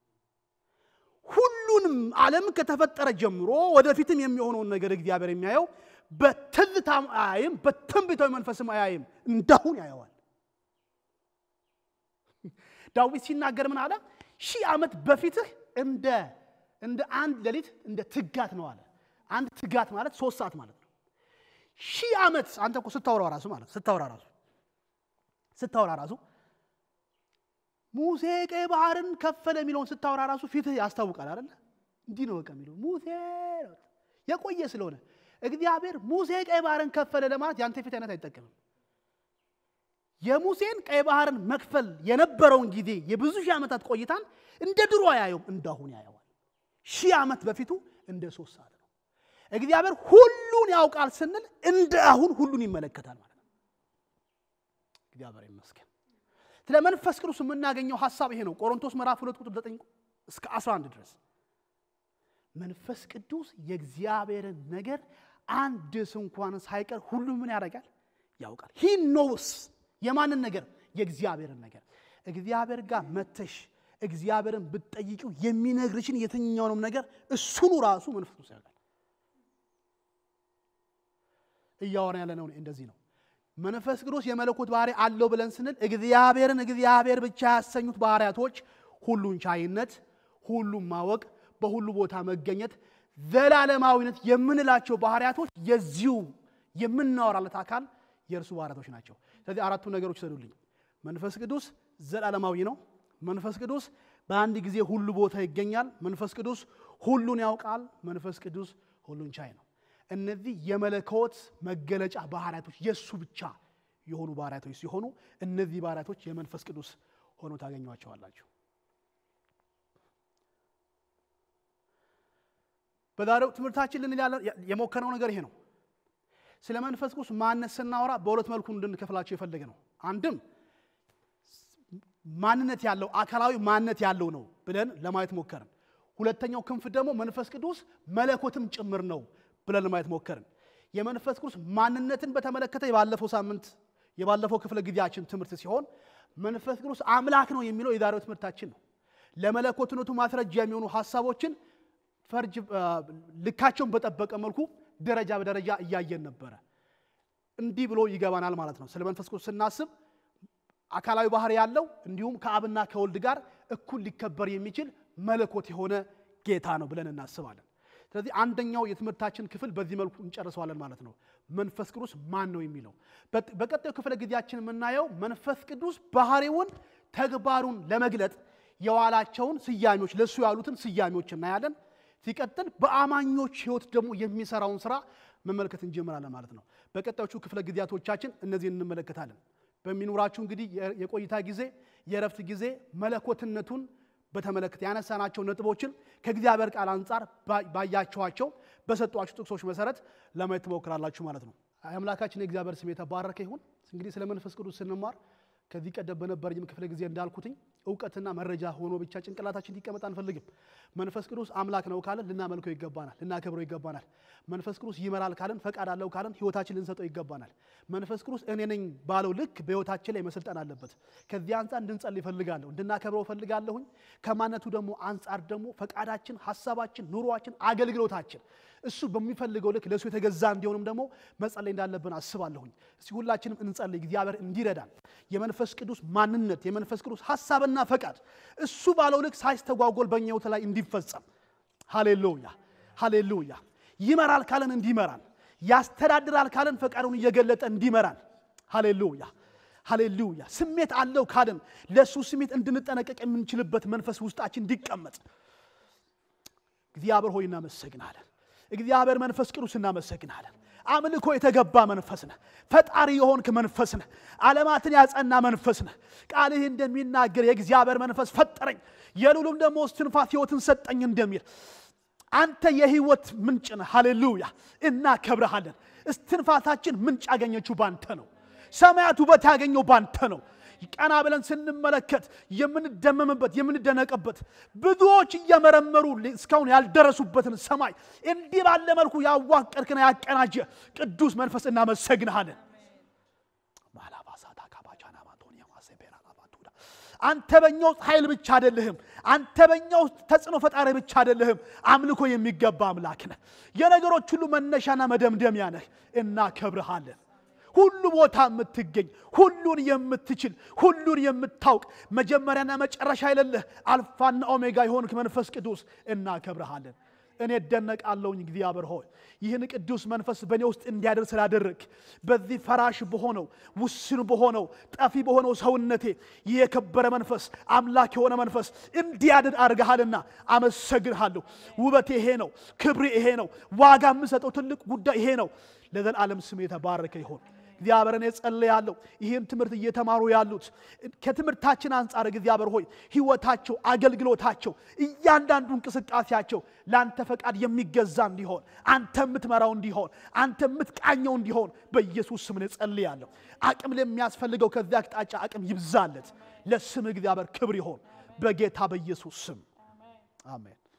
ሁሉንም ዓለም ከተፈጠረ ጀምሮ ወደፊትም የሚሆነውን ነገር እግዚአብሔር የሚያየው በትዝታም አያይም በትንቢታዊ መንፈስም አያይም እንዳሁን ያየዋል ዳዊት ሲናገር ምን አለ ሺህ ዓመት በፊትህ እንደ እንደ አንድ ሌሊት እንደ ትጋት ነው አለ አንድ ትጋት ማለት ሶስት ሰዓት ማለት ነው ሺህ ዓመት አንተ እኮ ስታወራ ራሱ ማለት ስታወራ ራሱ ስታወራ ራሱ ሙሴ ቀይ ባህርን ከፈለ የሚለውን ስታወራ ራሱ ፊትህ ያስታውቃል አይደለ እንዲህ ነው በቃ የሚለው ሙሴ የቆየ ስለሆነ እግዚአብሔር ሙሴ ቀይ ባህርን ከፈለ ለማለት ያንተ ፊት አይነት አይጠቀምም የሙሴን ቀይ ባህርን መክፈል የነበረውን ጊዜ የብዙ ሺህ ዓመታት ቆይታን እንደ ድሮ አያየውም እንዳሁን ያየዋል ሺህ ዓመት በፊቱ እንደ ሶስት ሰዓት ነው እግዚአብሔር ሁሉን ያውቃል ስንል እንደ አሁን ሁሉን ይመለከታል ማለት ነው እግዚአብሔር ይመስገን ስለ መንፈስ ቅዱስ የምናገኘው ሀሳብ ይሄ ነው። ቆሮንቶስ ምዕራፍ 2 ቁጥር 9 እስከ 11 ድረስ መንፈስ ቅዱስ የእግዚአብሔርን ነገር አንድስ እንኳን ሳይቀር ሁሉ ምን ያደርጋል? ያውቃል። ሂ ኖውስ የማንን ነገር? የእግዚአብሔርን ነገር። እግዚአብሔር ጋር መተሽ እግዚአብሔርን ብትጠይቂው የሚነግርሽን የትኛውንም ነገር እሱኑ ራሱ መንፈስ ቅዱስ ያውቃል። እያወራ ያለ ነው እንደዚህ ነው። መንፈስ ቅዱስ የመለኮት ባህሪ አለው ብለን ስንል እግዚአብሔርን እግዚአብሔር ብቻ ያሰኙት ባህሪያቶች ሁሉን ቻይነት፣ ሁሉን ማወቅ፣ በሁሉ ቦታ መገኘት፣ ዘላለማዊነት የምንላቸው ባህሪያቶች የዚሁ የምናወራለት አካል የእርሱ ባህሪያቶች ናቸው። ስለዚህ አራቱ ነገሮች ሰዱልኝ። መንፈስ ቅዱስ ዘላለማዊ ነው። መንፈስ ቅዱስ በአንድ ጊዜ ሁሉ ቦታ ይገኛል። መንፈስ ቅዱስ ሁሉን ያውቃል። መንፈስ ቅዱስ ሁሉን ቻይ ነው። እነዚህ የመለኮት መገለጫ ባህሪያቶች የእሱ ብቻ የሆኑ ባህሪያቶች ሲሆኑ እነዚህ ባህሪያቶች የመንፈስ ቅዱስ ሆኖ ታገኟቸዋላችሁ። በዛሬው ትምህርታችን ልንል የሞከረው ነገር ይሄ ነው። ስለ መንፈስ ቅዱስ ማንነት ስናወራ በሁለት መልኩ እንድንከፍላቸው የፈለገ ነው። አንድም ማንነት ያለው አካላዊ ማንነት ያለው ነው ብለን ለማየት ሞከርን። ሁለተኛው ክንፍ ደግሞ መንፈስ ቅዱስ መለኮትም ጭምር ነው ብለን ለማየት ሞከርን። የመንፈስ ቅዱስ ማንነትን በተመለከተ የባለፈው ሳምንት የባለፈው ክፍለ ጊዜያችን ትምህርት ሲሆን መንፈስ ቅዱስ አምላክ ነው የሚለው የዛሬው ትምህርታችን ነው። ለመለኮትነቱ ማስረጃ የሚሆኑ ሀሳቦችን ፈርጅ ልካቸውን በጠበቀ መልኩ ደረጃ በደረጃ እያየን ነበረ። እንዲህ ብሎ ይገባናል ማለት ነው። ስለ መንፈስ ቅዱስ ስናስብ አካላዊ ባህሪ ያለው እንዲሁም ከአብና ከወልድ ጋር እኩል ሊከበር የሚችል መለኮት የሆነ ጌታ ነው ብለን እናስባለን። ስለዚህ አንደኛው የትምህርታችን ክፍል በዚህ መልኩ እንጨርሰዋለን ማለት ነው። መንፈስ ቅዱስ ማን ነው የሚለው በቀጣዩ ክፍለ ጊዜያችን የምናየው መንፈስ ቅዱስ ባህሪውን፣ ተግባሩን ለመግለጥ የዋላቸውን ስያሜዎች ለእሱ ያሉትን ስያሜዎች እናያለን። ሲቀጥል በአማኞች ሕይወት ደግሞ የሚሰራውን ስራ መመልከት እንጀምራለን ማለት ነው። በቀጣዮቹ ክፍለ ጊዜያቶቻችን እነዚህን እንመለከታለን። በሚኖራችሁ እንግዲህ የቆይታ ጊዜ የእረፍት ጊዜ መለኮትነቱን በተመለከተ ያነሳናቸው ነጥቦችን ከእግዚአብሔር ቃል አንጻር ባያቸዋቸው በሰጧችሁ ጥቅሶች መሰረት ለማየት ትሞክራላችሁ ማለት ነው። አምላካችን የእግዚአብሔር ስም የተባረከ ይሁን። እንግዲህ ስለ መንፈስ ቅዱስ ስንማር ከዚህ ቀደም በነበረኝም ክፍለ ጊዜ እንዳልኩትኝ እውቀትና መረጃ ሆኖ ብቻ ጭንቅላታችን እንዲቀመጥ አንፈልግም። መንፈስ ቅዱስ አምላክ ነው ካለን ልናመልከው ይገባናል፣ ልናከብረው ይገባናል። መንፈስ ቅዱስ ይመራል ካለን ፈቃድ አለው ካለን ህይወታችን ልንሰጠው ይገባናል። መንፈስ ቅዱስ እኔ ነኝ ባለው ልክ በህይወታችን ላይ መሰልጠን አለበት። ከዚህ አንጻር እንድንጸልይ እፈልጋለሁ፣ እንድናከብረው እፈልጋለሁኝ። ከማነቱ ደግሞ አንጻር ደግሞ ፈቃዳችን፣ ሀሳባችን፣ ኑሯችን፣ አገልግሎታችን እሱ በሚፈልገው ልክ ለእሱ የተገዛ እንዲሆንም ደግሞ መጸለይ እንዳለብን አስባለሁኝ። እስቲ ሁላችንም እንጸልይ፣ እግዚአብሔር እንዲረዳን የመንፈስ ቅዱስ ማንነት የመንፈስ ቅዱስ ሀሳብና ፈቃድ እሱ ባለው ልክ ሳይስተጓጎል በእኛ ህይወት ላይ እንዲፈጸም። ሃሌሉያ ሃሌሉያ። ይመራል ካለን እንዲመራን፣ ያስተዳድራል ካለን ፈቃዱን እየገለጠ እንዲመራን። ሃሌሉያ ሃሌሉያ። ስሜት አለው ካለን ለእሱ ስሜት እንድንጠነቀቅ የምንችልበት መንፈስ ውስጣችን እንዲቀመጥ እግዚአብሔር ሆይ እናመሰግናለን። እግዚአብሔር መንፈስ ቅዱስ እናመሰግናለን። አምልኮ የተገባ መንፈስ ነህ። ፈጣሪ የሆንክ መንፈስ ነህ። ዓለማትን ያጸና መንፈስ ነህ። ቃልህ እንደሚናገር የእግዚአብሔር መንፈስ ፈጠረኝ፣ የሉሉም ደግሞ እስትንፋስ ሕይወትን ሰጠኝ እንደሚል አንተ የህይወት ምንጭ ነህ። ሃሌሉያ እናከብረሃለን። እስትንፋሳችን ምንጭ ያገኘችው ባንተ ነው። ሰማያት ውበት ያገኘው ባንተ ነው። ቀና ብለን ስንመለከት የምንደመምበት የምንደነቅበት ብዙዎች እየመረመሩ እስካሁን ያልደረሱበትን ሰማይ እንዲህ ባለ መልኩ ያዋቀርክና ያቀናጀ ቅዱስ መንፈስ እናመሰግንሃለን። አንተ በኛ ውስጥ ኃይል ብቻ አይደለህም። አንተ በኛ ውስጥ ተጽዕኖ ፈጣሪ ብቻ አይደለህም። አምልኮ የሚገባ አምላክ ነህ። የነገሮች ሁሉ መነሻና መደምደሚያ ነህ። እናከብርሃለን። ሁሉ ቦታ የምትገኝ ሁሉን የምትችል ሁሉን የምታውቅ መጀመሪያና መጨረሻ የሌለህ አልፋና ኦሜጋ የሆንክ መንፈስ ቅዱስ እናከብረሃለን። እኔ እደነቃለሁኝ እግዚአብሔር ሆይ ይህን ቅዱስ መንፈስ በእኔ ውስጥ እንዲያደር ስላደረግ በዚህ ፈራሽ በሆነው ውስን በሆነው ጠፊ በሆነው ሰውነቴ ይህ የከበረ መንፈስ አምላክ የሆነ መንፈስ እንዲያድር አድርገሃልና አመሰግንሃለሁ። ውበቴ ይሄ ነው፣ ክብሬ ይሄ ነው፣ ዋጋ የምሰጠው ትልቅ ጉዳይ ይሄ ነው። ለዘላለም ስም የተባረከ ይሆን። እግዚአብሔርን የጸለያለሁ ይህን ትምህርት እየተማሩ ያሉት ከትምህርታችን አንጻር እግዚአብሔር ሆይ ሕይወታቸው፣ አገልግሎታቸው፣ እያንዳንዱ እንቅስቃሴያቸው ለአንተ ፈቃድ የሚገዛ እንዲሆን አንተ የምትመራው እንዲሆን አንተ የምትቃኘው እንዲሆን በኢየሱስ ስም እጸልያለሁ። አቅም ለሚያስፈልገው ከዚያ አቅጣጫ አቅም ይብዛለት። ለስም እግዚአብሔር ክብር ይሆን በጌታ በኢየሱስ ስም አሜን።